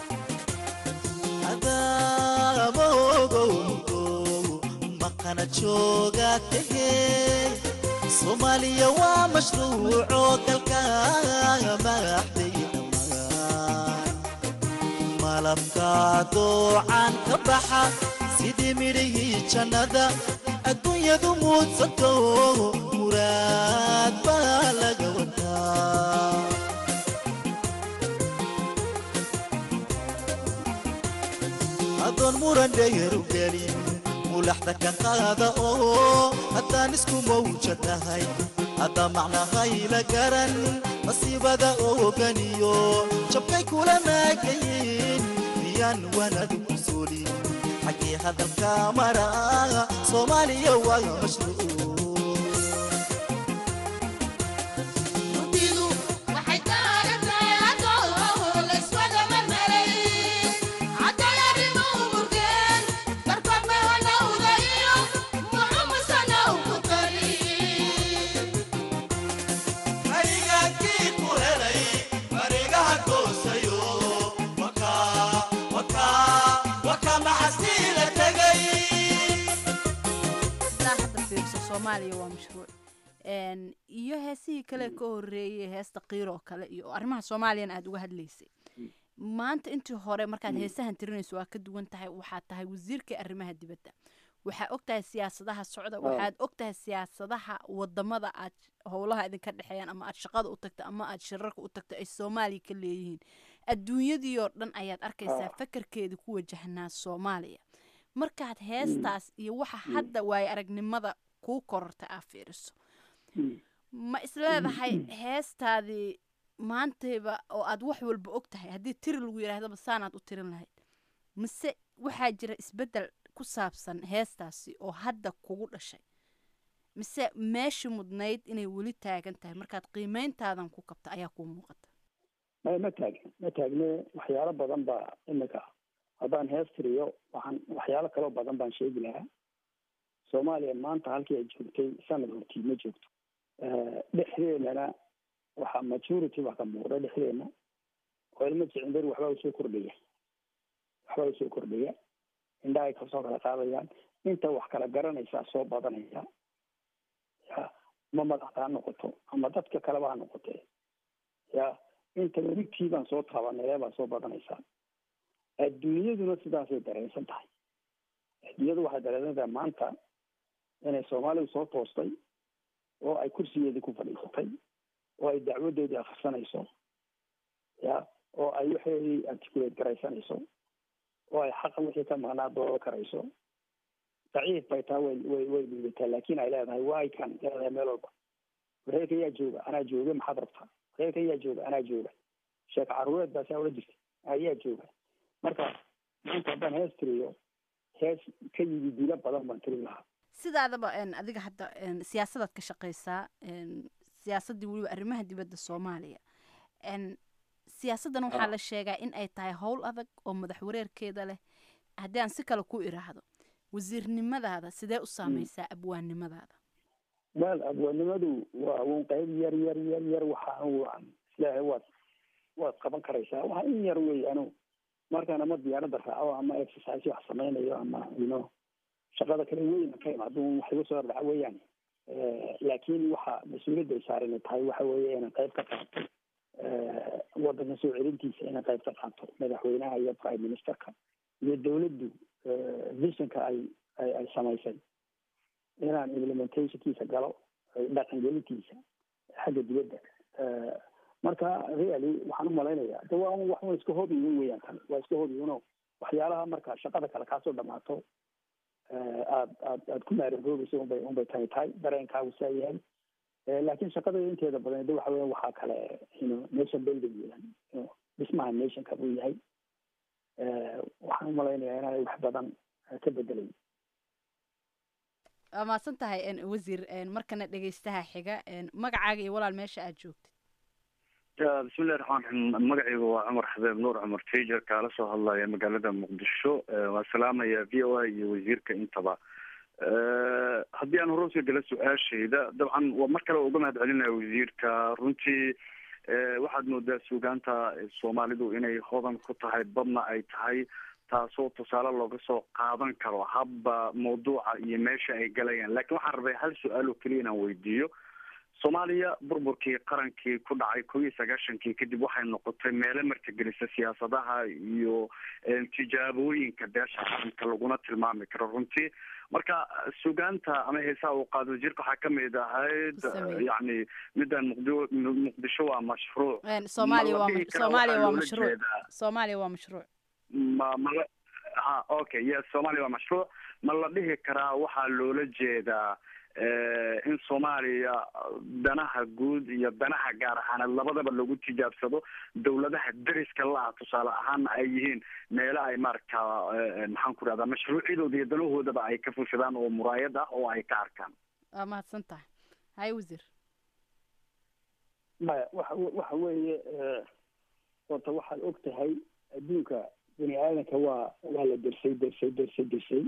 adaabogow maqana jooga tahey soomaaliya waa mashruuco dalka madaxday dhammaan malabka doocan ka baxa sidii midhihii jannada adduunyadu muudsato muraad baa laga wataa adoon muran dheer u gelin mulaxda ka qaada oo haddaan isku mawja tahay hadda macnahayla garan masiibada ooganiyo jabkay kula naagayin miyaan wanadu ku suulin xaggii hadalka mara soomaaliya waa mashruuc soomaaliya waa mashruuc iyo heesihii kale ka horeeyay heesta qiiroo kale iyo arrimaha soomaaliyana aada uga hadlaysay maanta intii hore markaad heesahan tirinayso waa ka duwan tahay waxaad tahay wasiirkai arrimaha dibadda waxaa og tahay siyaasadaha socda waxaad og tahay siyaasadaha wadamada aad howlaha idinka dhexeeyaan ama aad shaqada u tagta ama aad shirarka u tagto ay soomaaliya ka leeyihiin adduunyadii oo dhan ayaad arkaysaa fakarkeeda ku wajahnaa soomaaliya markaad heestaas iyo waxa hadda waaye aragnimada kuu kororta aa fiiriso ma isleedahay heestaadii maantayba oo aad wax walba og tahay haddii tiri lagu yidhaahdaba saanaad u tirin lahayd mise waxaa jira isbeddel ku saabsan heestaasi oo hadda kugu dhashay mise meeshii mudnayd inay weli taagan tahay markaad qiimeyntaadan ku kabta ayaa kuu muuqata ma ma taagna ma taagne waxyaalo badan baa imika haddaan hees tiriyo waxaan waxyaalo kaloo badan baan sheegi lahaa soomaaliya maanta halkii ay joogtay sanad hortii ma joogto dhexdeenana waxaa majority baa ka muuqda dhexdeena oo ilmo jicindar waxbaa usoo kordhaya waxbaa usoo kordhaya indhahay kasoo kala qaadayaan inta wax kala garanaysaa soo badanaysa ya ma madaxda ha noqoto ama dadka kaleba ha noqotee ya inta wigtii baan soo taabanay baa soo badanaysaa adduunyaduna sidaasay dareensan tahay adduunyadu waxay dareensan tahay maanta inay soomaalidu soo toostay oo ay kursigeedii ku fadhiisatay oo ay dacwadeedii akhrisanayso ya oo ay waxeedii articulate garaysanayso oo ay xaqa wixii ka maqnaa doodo karayso daciif bay taa way way way dhiibataa laakiin ay leedahay way kan leedahay meel walba wareerka yaa jooga anaa jooga maxaad rabtaa wareerka yaa jooga anaa jooga sheeko caruureed baa saa ula jirta ayaa jooga marka maanta haddaan hees tiriyo hees ka yimi dilo badan baan tiri lahaa sidaadaba adiga hadda siyaasadaad ka shaqaysaa siyaasaddii weliba arrimaha dibadda soomaaliya siyaasaddan waxaa la sheegaa in ay tahay howl adag oo madax wareerkeeda leh haddii aan si kale ku iraahdo wasiirnimadaada sidee u saameysaa abwaannimadaada wel abwaannimadu waa un qayb yar yar yar yar waxaan waan islaahay waad waad qaban karaysaa waxa in yar wey anu markaan ama diyaaradda raaco ama exercise wax samaynayo ama ino shaqada kale weyn ka imaado wax igu soo dhaca weeyaan laakiin waxa mas-uuliyadda ay saaran tahay waxa weeye inaan qayb ka qaato waddanka soo celintiisa inaan qayb ka qaato madaxweynaha iyo prime ministerka iyo dawladdu visionka ay ay ay samaysay inaan implementationkiisa galo dhaqangelintiisa xagga dibadda marka really waxaan umalaynayaa de waa wax un iska hobiyin weeyaan tan waa iska hobiyino waxyaalaha marka shaqada kale kaasoo dhamaato aad aad aad ku maaragoobayso unbay unbay tani tahay dareenkaagu saa yahay laakiin shaqada inteeda badan de waxa weya waxaa kale ino nation building weeyaan dhismaha nationka buu yahay waxaan umalaynayaa inaanay wax badan ka bedelayn waa mahadsan tahay wasiir markana dhegeystaha xiga magacaaga iyo walaal meesha aad joogtid bismillahi raxmaan raxiim magacaygu waa cumar xabeeb nuur cumar tayjer kaala soo hadlaya magaalada muqdisho waa salaamaya v o a iyo wasiirka intaba haddii aan hore usoo gala su-aashayda dabcan waa mar kale uga mahad celinaya wasiirka runtii waxaad moodaa suugaanta soomaalidu inay hodan ku tahay badna ay tahay taasoo tusaale looga soo qaadan karo habba mawduuca iyo meesha ay galayaan lakin waxaan rabay hal su-aal oo keliya inaan weydiiyo soomaaliya burburkii qarankii ku dhacay kow iyo sagaashankii kadib waxay noqotay meelo martigelisa siyaasadaha iyo tijaabooyinka beesha qaranka laguna tilmaami karo runtii marka sugaanta ama heesaha uu qaado wasiirka waxaa kamid ahayd yani midaan muqdi muqdisho waa mashruuc soomaaliya waa soomaaliya waa mashruuc soomaaliya waa mashruuc ma mala ha okay yes soomaaliya waa mashruuc ma la dhihi karaa waxaa loola jeedaa in soomaaliya danaha guud iyo danaha gaar ahaaneed labadaba lagu tijaabsado dawladaha deriska la-ah tusaale ahaana ay yihiin meelo ay maaragta maxaan ku rahdaa mashruucyadooda iyo danahoodaba ay ka fushadaan oo muraayad ah oo ay ka arkaan waa mahadsan tahay hay wasiir maya waxa waxa weeye horta waxaad og tahay adduunka bini aadanka waa waa la dersay dersay dersay dersay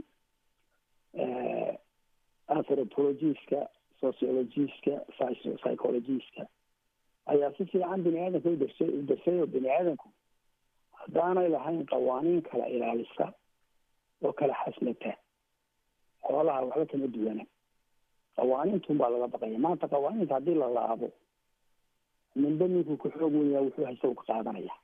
anthropologiska sociologiska psychologiska ayaa si fiican bini aadanka u darsay u darsay oo bini aadanku haddaanay lahayn qawaaniin kala ilaalisa oo kala xaslata xoolaha waxba kama duwana qawaaniintun baa laga baqaya maanta qawaaniinta haddii la laabo ninba ninkuu ka xoog weynaa wuxuu haysta u ka qaadanaya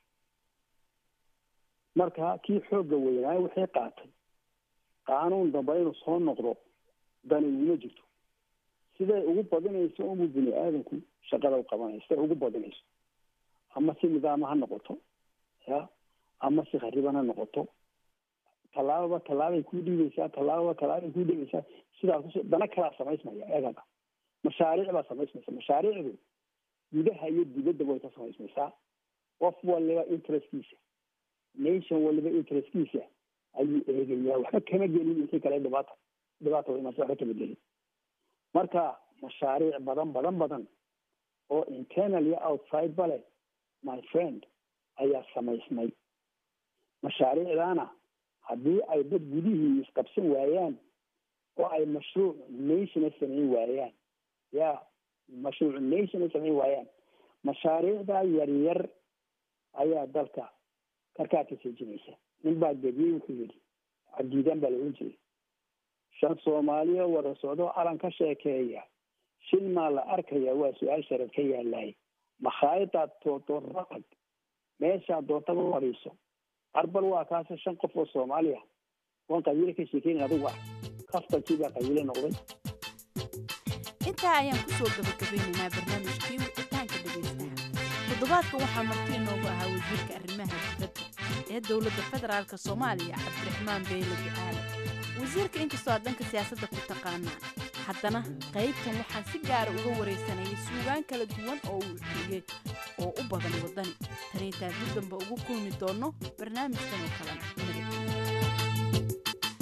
marka kii xoogga weynaa wixii qaatay qaanuun damba inuu soo noqdo dani uma jirto siday ugu badinayso unbuu bini aadanku shaqada u qabanaya siday ugu badinayso ama si nidaama ha noqoto ya ama si khariban ha noqoto tallaababa tallaabay kuu dhiibaysaa tallaababa tallaabay kuu dhiibaysaa sidaas kus dana kalaa samaysmaya eegada mashaariic baa samaysmaysa mashaariicdu gudaha iyo dibaddaba way ka samaysmaysaa qof waliba interestkiisa nation waliba interestkiisa ayuu eegayaa waxba kama gelin wixii kale dhibaata dhibaata imaasa waxba kama gelin marka mashaariic badan badan badan oo internal iyo outside ba leh my friend ayaa samaysmay mashaariicdaana haddii ay dad gudihii isqabsan waayaan oo ay mashruuc nationa samayn waayaan ya mashruuc nationa samayn waayaan mashaariicdaa yaryar ayaa dalka karkaa ka seejinaysa nin baa gebiyey wuxuu yidhi cabdiidaan baa la ohan jiray shan soomaaliya wada socdo calan ka sheekeeya shil maa la arkaya waa su-aal sharad ka yaalaay makhaayadaad doontoonta tag meeshaad doontaba fadhiiso arbal waa kaase shan qof oo soomaaliya waan qabiile ka sheekeynayn adigu ah kaftankii baa qabiile noqday intaa ayaan ku soo gabagabeynaynaa barnaamijkii wicitaanka dhegaystaha toddobaadka waxaa marti inoogu ahaa wasiirka arrimaha dibadda ee dowladda federaalk soomaaliya cabdiraxmaan beyle ducaale wasiirka inkastoo aad dhanka siyaasadda ku taqaanaan haddana qaybtan waxaa si gaara uga waraysanayay suugaan kala duwan oo uu xiyey oo u badan waddani tan intaan dib damba ugu kulmi doonno barnaamijkan oo kalena nabad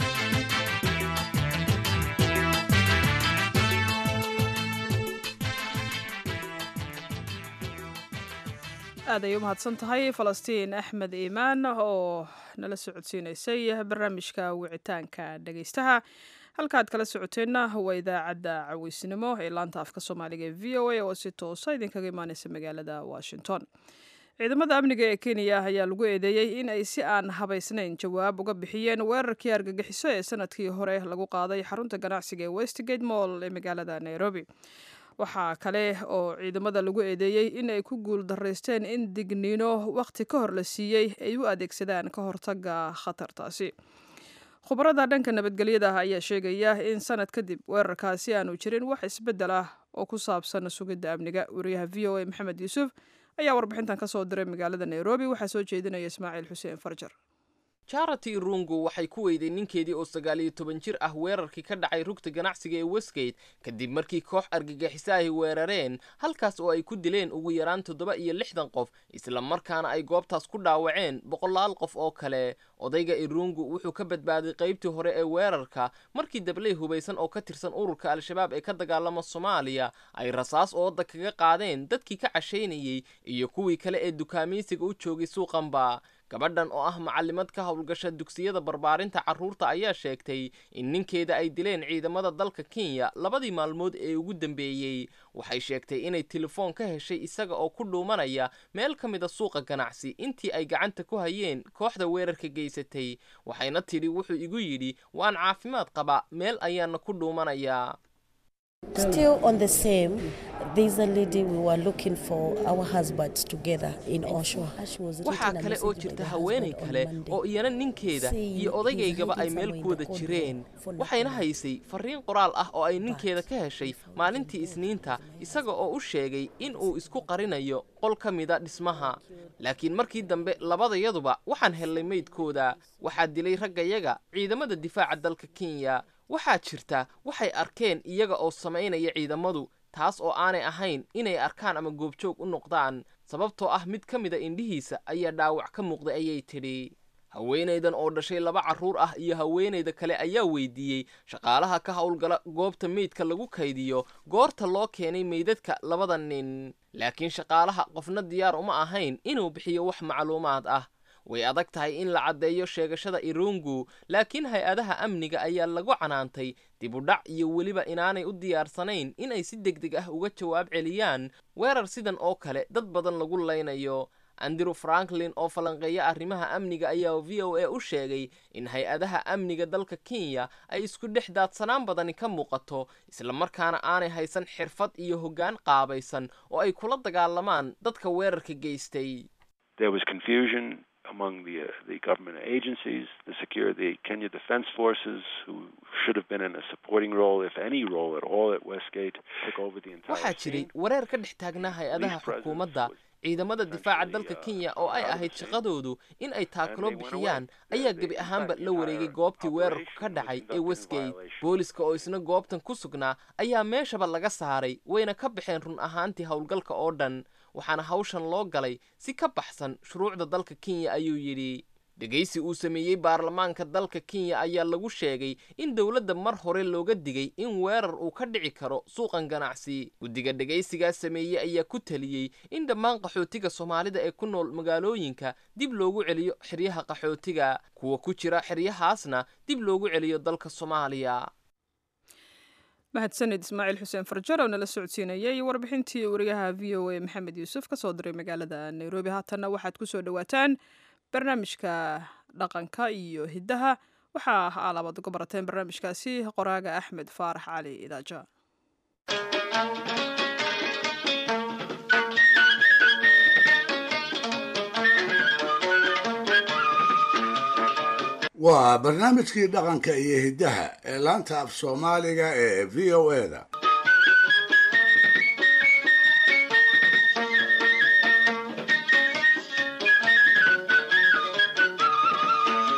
aad ay u mahadsan tahay falastiin axmed iimaan oo nala socodsiinaysay barnaamijka wicitaanka dhegaystaha halkaaad kala socoteenna waa idaacadda caweysnimo ee laanta afka soomaaliga ee v o a oo si toosa idinkaga imaaneysa magaalada washington ciidamada amniga ee kenya ayaa lagu eedeeyey in ay si aan habaysnayn jawaab uga bixiyeen weerarkii argagixiso ee sanadkii hore lagu qaaday xarunta ganacsiga ee westgate moll ee magaalada nairobi waxaa kale oo ciidamada lagu eedeeyey in ay ku guul daraysteen in digniino wakhti ka hor la siiyey ay u adeegsadaan ka hortaga khatartaasi khubarada dhanka nabadgelyada ah ayaa sheegaya in sanad kadib weerarkaasi aanu jirin wax isbeddel ah oo ku saabsan sugidda amniga wariyaha v o a maxamed yuusuf ayaa warbixintan ka soo diray magaalada nairobi waxaa soo jeedinaya ismaaciil xuseen farjar charity rungu waxay ku weyday ninkeedii oo sagaal iyo toban jir ah weerarkii ka dhacay rugta ganacsiga ee westgate kadib markii koox argagixiso ay weerareen halkaas oo ay ku dileen ugu yaraan toddoba iyo lixdan qof isla markaana ay goobtaas ku dhaawaceen boqolaal qof oo kale odayga irungu wuxuu ka badbaaday qaybtii hore ee weerarka markii dabley hubaysan oo ka tirsan ururka al-shabaab ee ka dagaalama soomaaliya ay rasaas ooda kaga qaadeen dadkii ka cashaynayey iyo kuwii kale ee dukaamaysiga u joogay suuqanba gabadhan oo ah macalimad ka howlgasha dugsiyada barbaarinta carruurta ayaa sheegtay in ninkeeda ay dileen ciidamada dalka kenya labadii maalmood ee ugu dambeeyey waxay sheegtay inay telefoon ka heshay isaga oo ku dhuumanaya meel ka mida suuqa ganacsi intii ay gacanta ku hayeen kooxda weerarka geysatay waxayna tidhi wuxuu igu yidhi waan caafimaad qabaa meel ayaana ku dhuumanayaa Still on the same, there's a lady we were looking for our husbands together in Oshawa. She was waxaa written a kale message oo by jirta the haweenay husband on kale Monday. oo iyana ninkeeda saying iyo he's odaygayaba ay hiding meel somewhere ku in wada the corridor jireen for waxayna nothing. haysay fariin qoraal ah oo ay ninkeeda ka heshay maalintii isniinta isaga oo u sheegay in uu isku qarinayo qol ka mida dhismaha laakiin markii dambe labadayaduba waxaan hellay meydkooda waxaa dilay raggayaga ciidamada difaaca dalka kenya waxaa jirta waxay arkeen iyaga oo samaynaya ciidamadu taas oo aanay ahayn inay arkaan ama goobjoog u noqdaan sababtoo ah mid ka mida indhihiisa ayaa dhaawac ka muuqday ayay tidhi haweenaydan oo dhashay laba carruur ah iyo haweenayda kale ayaa weydiiyey shaqaalaha ka howlgala goobta meydka lagu kaydiyo goorta loo keenay meydadka labada nin laakiin shaqaalaha qofna diyaar uma ahayn inuu bixiyo wax macluumaad ah way adag tahay in la caddeeyo sheegashada irungu laakiin hay-adaha amniga ayaa lagu canaantay dib u dhac iyo weliba inaanay u diyaarsanayn inay si deg deg ah uga jawaab celiyaan weerar sidan oo kale dad badan lagu laynayo andrew franklin oo falanqeeya arrimaha amniga ayaa v o a u sheegay in hay-adaha amniga dalka kenya ay isku dhex daadsanaan badani ka muuqato islamarkaana aanay haysan xirfad iyo hoggaan qaabaysan oo ay kula dagaalamaan dadka weerarka geystay There was confusion among the uh, the government agencies, the secure the Kenya Defense Forces, who should have been in a supporting role, if any role at all, at Westgate, took over the entire waxaa jiray wareer ka dhex taagnaa hay-adaha xukuumadda ciidamada difaaca dalka kenya oo ay ahayd shaqadoodu in ay taakalo bixiyaan ayaa gebi ahaanba la wareegay goobtii weerarku ka dhacay ee westgate booliska oo isna goobtan ku sugnaa ayaa meeshaba laga saaray wayna ka baxeen run ahaantii howlgalka oo dhan waxaana hawshan loo galay si ka baxsan shuruucda dalka kenya ayuu yidhi dhegaysi uu sameeyey baarlamaanka dalka kenya ayaa lagu sheegay in dowladda mar hore looga digay in weerar uu ka dhici karo suuqan ganacsi guddiga dhegaysigaas sameeyey ayaa ku teliyey in dhammaan qaxootiga soomaalida ee ku nool magaalooyinka dib loogu celiyo xeryaha qaxootiga kuwa ku jira xeryahaasna dib loogu celiyo dalka soomaaliya mahadsanid ismaaciil xuseen farjar oo nala socodsiinayay warbixintii wariyaha v o a maxamed yuusuf ka soo diray magaalada nairobi haatanna waxaad ku soo dhowaataan barnaamijka dhaqanka iyo hiddaha waxaa alabaad uga barateen barnaamijkaasi qoraaga axmed faarax cali idaaja waa barnaamijkii dhaqanka iyo hiddaha ee laanta af soomaaliga ee v o e da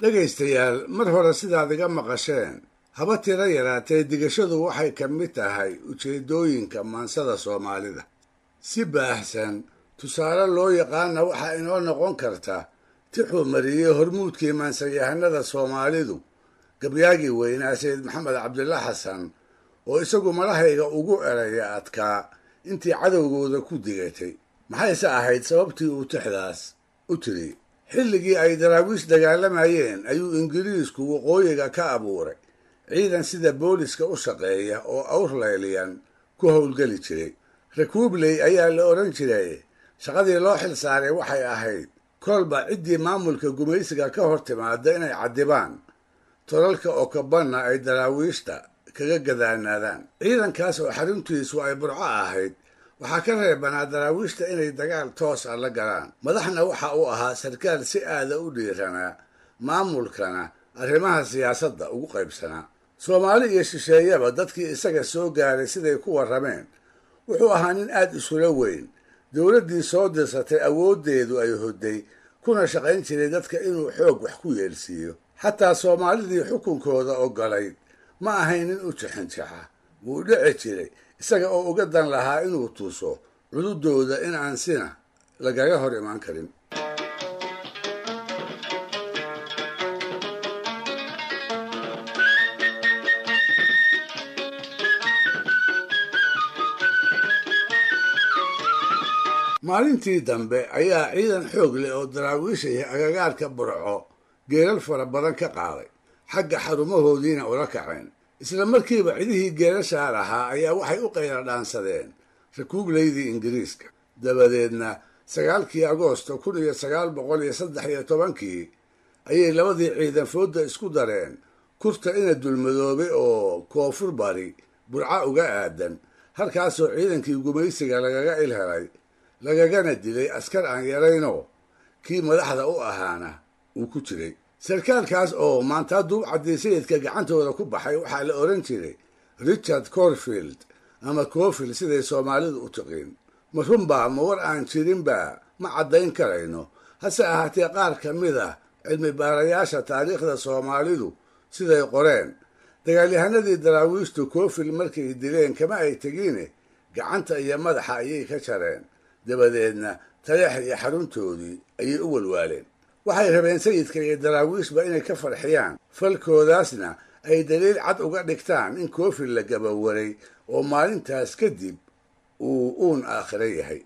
dhegaystayaal mar hore sidaad iga maqasheen haba tiro yaraatee digashadu waxay ka mid tahay ujeeddooyinka maansada soomaalida si baahsan tusaale loo yaqaana waxaa inoo noqon karta tixuu mariyey hormuudkii maansayahanada soomaalidu gabyaagii weynaa sayid maxamed cabdilla xasan oo isagu malahayga ugu eraya adkaa intii cadowgooda ku digatay maxayse ahayd sababtii uu tixdaas u tiri xilligii ay daraawiish dagaalamayeen ayuu ingiriisku waqooyiga ka abuuray ciidan sida booliska u shaqeeya oo awrlayliyan ku howlgeli jiray rakuubley ayaa la odhan jiray shaqadii loo xil saaray waxay ahayd kolba ciddii maamulka gumaysiga ka hor timaada inay caddibaan tolalka okabanna ay daraawiishta kaga gadaanaadaan ciidankaas oo xaruntiisu ay burco ahayd waxaa ka reebanaa daraawiishta inay dagaal toos ah la galaan madaxna waxa uu ahaa sarkaal si aada u dhiiranaa maamulkana arrimaha siyaasadda ugu qaybsanaa soomaali iyo shisheeyaba dadkii isaga soo gaaray siday ku warrameen wuxuu ahaa nin aad isula weyn dowladdii soo dirsatay awooddeedu ay hodday kuna shaqayn jiray dadka inuu xoog wax ku yeelsiiyo xataa soomaalidii xukunkooda ogolayd ma ahayn nin u jixinjaxa wuu dhici jiray isaga oo uga dan lahaa inuu tuso cududooda in aan sina lagaga hor imaan karin maalintii dambe ayaa ciidan xoog leh oo daraawiishaya agagaarka burco geelal fara badan ka qaaday xagga xarumahoodiina ula kaceen isla markiiba cidihii geelashaa lahaa ayaa waxay u qayla dhaansadeen rakuubleydii ingiriiska dabadeedna sagaalkii agoosto kun iyo sagaal boqol iyo saddex iyo tobankii ayay labadii ciidan foodda isku dareen kurta ina dulmadoobay oo koonfur bari burca uga aadan halkaasoo ciidankii gumaysiga lagaga ilhelay lagagana dilay askar aan yaraynoo kii madaxda u ahaana uu ku jiray sarkaalkaas oo maanta duub caddiisayidka gacantooda ku baxay waxaa la odhan jiray richard corfield ama cofield siday soomaalidu u tiqiin ma runbaa ma war aan jirinba ma caddayn karayno hase ahaatee qaar ka mid ah cilmi baarayaasha taariikhda soomaalidu siday qoreen dagaalyahanadii daraawiishtu cofield markay dileen kama ay tegiine gacanta iyo madaxa ayay ka jareen dabadeedna taleex iyo xaruntoodii ayay u walwaaleen waxay rabeen sayidka iyo daraawiishba inay ka farxiyaan falkoodaasna ay daliil cad uga dhigtaan in koofil la gabawaray oo maalintaas kadib uu uun aakhiro yahay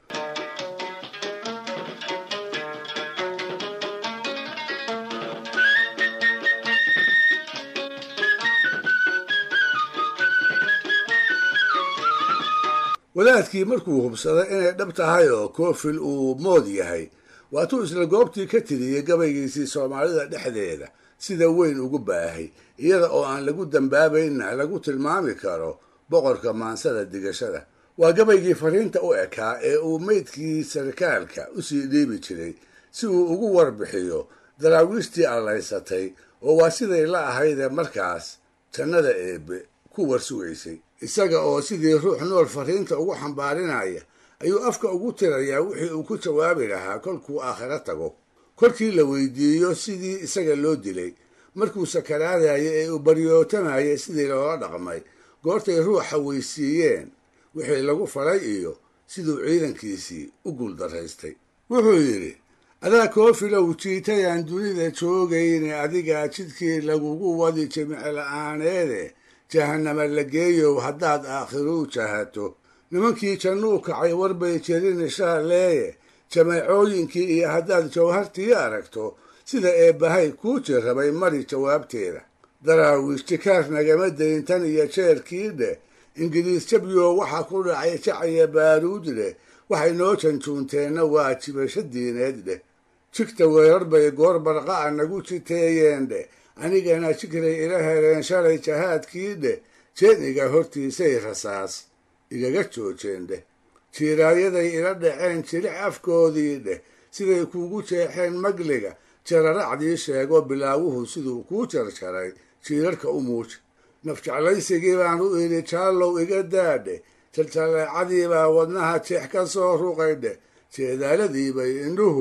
wadaadkii markuu hubsaday inay dhab tahay oo koofil uu mood yahay waatuu isla goobtii ka tiriyey gabaygiisii soomaalida dhexdeeda sida weyn ugu baahay iyada oo aan lagu dambaabaynna lagu tilmaami karo boqorka maansada digashada waa gabaygii fariinta u ekaa ee uu meydkii sarkaalka usii dhiibi jiray si uu ugu warbixiyo daraawiishtii allaysatay oo waa siday la ahaydee markaas jannada eebbe ku warsugaysay isaga oo sidii ruux nool fariinta ugu xambaarinaya ayuu afka ugu tirayaa wixii uu ku jawaabi lahaa kolkuu aakhiro tago kolkii la weydiiyo sidii isaga loo dilay markuu sakaraadaya ee uu baryootamayay sidii loola dhaqmay goortay ruuxa weysiiyeen wixii lagu falay iyo siduu ciidankiisii u guuldaraystay wuxuu yidhi adaa koofilow jiitayaan dunida joogayne adigaa jidkii lagugu wadi jimicla-aaneede jahanama la geeyow haddaad aakhiruu jahato nimankii jannuu kacay warbay jerin shaaleeye jameecooyinkii iyo haddaad jawhartii aragto sida eebbahay kuu jirrabay mari jawaabteeda daraawiish jikaar nagama dayn tan iyo jeerkii dheh ingiriis jabyo waxaa ku dhacay jacaya baaruud dheh waxay noo janjuunteenna waa jibasho diineed dheh jigta weerar bay goor barqa'a nagu jiteeyeen dheh anigana jikray ila hereen shalay jahaadkii dheh jeeniga hortiisay rasaas igaga joojeen dheh jiiraayaday ila dhaceen jilic afkoodii dheh siday kuugu jeexeen magliga jararacdii sheego bilaawuhu siduu kuu jarjaray jiirarka u muuja nafjeclaysigii baan u idhi jaallow iga daadhe jaljalleecadii baa wadnaha jeex ka soo ruqay dheh jeedaaladiibay indhuhu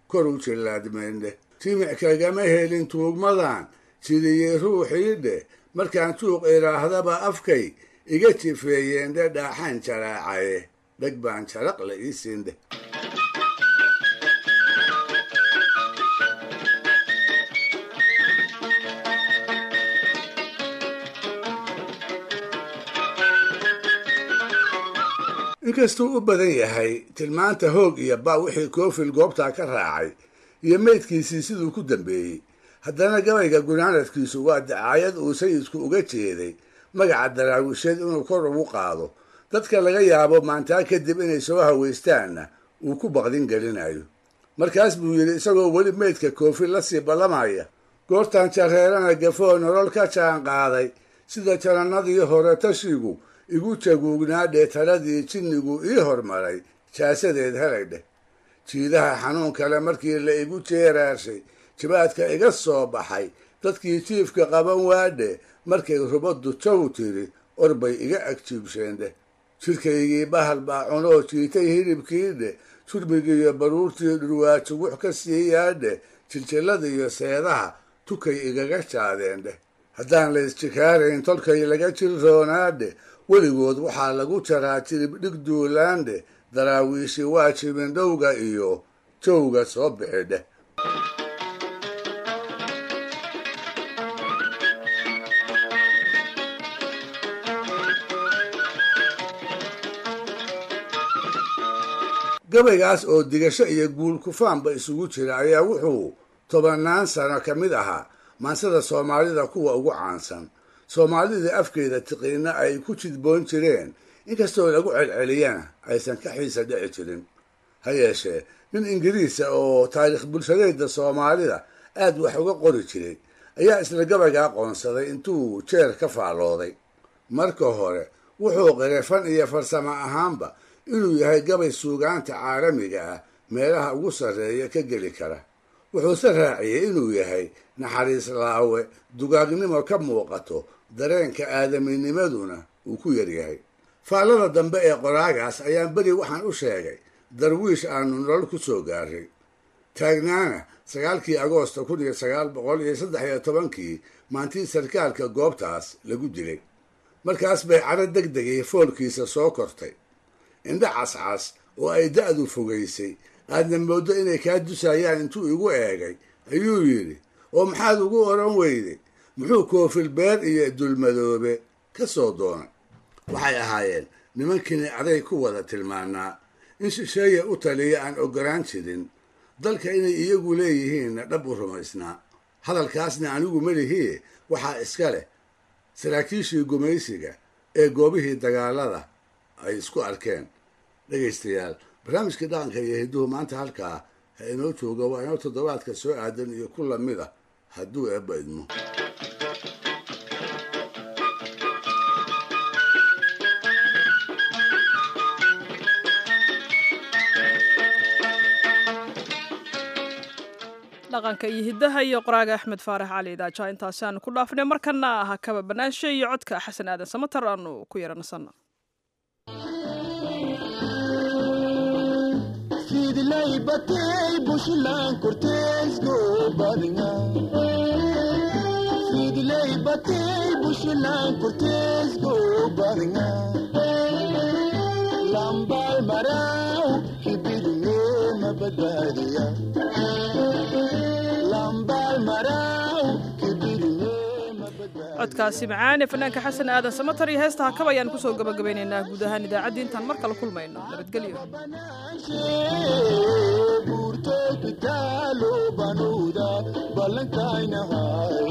kor u jillaadmeendheh jimic kagama helin tuugmadan jidiyey ruuxii dheh markaan juuq idhaahdaba afkay iga jifeeyeendhe dhaaxaan jaraacaye dheg baan jaraq la ii siindheh inkastuu u badan yahay tilmaanta hoog iyo ba wixii koofil goobtaa ka raacay iyo meydkiisii siduu ku dambeeyey haddana gabayga gunaanadkiisu waa dacaayad uu sayidku uga jeeday magaca daraawisheed inuu kor ugu qaado dadka laga yaabo maantaa kadib inay soo hawaystaanna uu ku baqdin gelinayo markaas buu yidhi isagoo weli meydka koofil la sii ballamaya goortan jareerana gafoo nolol ka jaan qaaday sida janannadii hore tashigu igu jaguugnaa dheetaladii jinnigu ii hormaray jaasadeed helay dheh jiidaha xanuun kale markii la igu jeeraarshay jibaadka iga soo baxay dadkii jiifka qaban waadhe markay rubaddu jaw tiri orbay iga agjiibsheen dheh jidhkaygii bahal baa cunoo jiitay hilibkii dheh jurmigiiyo baruurtii dhurwaajugux ka siiyaadhe jiljilladiiyo seedaha tukay igaga jaadeen dheh haddaan la isjikaarayn tolkay laga jirroonaadhe weligood waxaa lagu jaraa jirib dhig duulaandhe daraawiishi waa jibindhowga iyo jowga soo bixi dheh gabaygaas oo digasho iyo guul kufaanba isugu jira ayaa wuxuu tobannaan sano ka mid ahaa maansada soomaalida kuwa ugu caansan soomaalidii afkeeda tiqiina ay ku jidboon jireen inkastoo lagu celceliyana aysan ka xiisa dhici jirin ha yeeshee nin ingiriisa oo taariikh bulshadeeda soomaalida aad wax uga qori jiray ayaa isla gabaygaa qoonsaday intuu jeer ka faallooday marka hore wuxuu qiray fan iyo farsamo ahaanba inuu yahay gabay suugaanta caalamiga ah meelaha ugu sarreeya ka geli kara wuxuuse raaciyey inuu yahay naxariis laawe dugaagnimo ka muuqato dareenka aadaminimaduna uu ku yaryahay faallada dambe ee qoraagaas ayaan beri waxaan u sheegay darwiish aanu nolol ku soo gaaray taagnaana sagaalkii agoosta kun iyo sagaal boqol iyo saddex iyo tobankii maantii sarkaalka goobtaas lagu dilay markaas bay caro deg degay foolkiisa soo kortay indha cascas oo ay da'du fogaysay aadna mooddo inay kaa dusayaan intuu igu eegay ayuu yidhi oo maxaad ugu odhan weyday muxuu koofil beer iyo dulmadoobe ka soo doonay waxay ahaayeen nimankiini aday ku wada tilmaanaa in shisheeya u taliya aan ogolaan jirin dalka inay iyagu leeyihiinna dhab u rumaysnaa hadalkaasna anigu melihii waxaa iska leh saraakiishii gumaysiga ee goobihii dagaalada ay isku arkeen dhegaystayaal barnaamijkii dhaqanka iyo hidduhu maanta halkaa ha inoo jooga waa inoo toddobaadka soo aadan iyo ku lamid ah hadduu eebba idmo dhaqanka iyo hiddaha iyo qoraaga axmed faarax cali idaaja intaasi aanu ku dhaafnay markana aha kaba banaanshe iyo codka xasan aadan samatar aanu ku yaranasana fidlay batay bushlan korteesgo badinga fidlay batay bushlan korteesgo badinga lambal maraw kibidne mabadbaadiya lambal maraw kibidne codkaasi macaan ee fanaanka xasan aadan samatar iyo heesta hakab ayaan kusoo gabagabeynaynaa guud ahaan idaacaddii intaan mar kale kulmayno nabadgelyo burto kitaalo banuuda ballankaynahay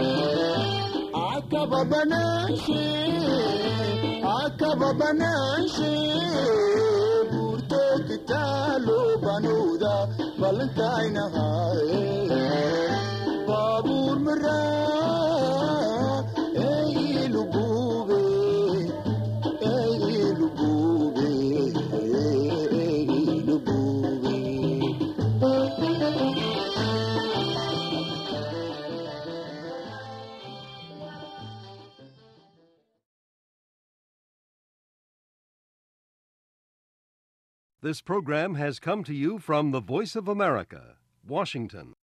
akaba banaanshe akaba banaanshe burto kitaalo banuuda ballankaynahay baabuur maraa eilugube eilugube This program has come to you from the Voice of America, Washington.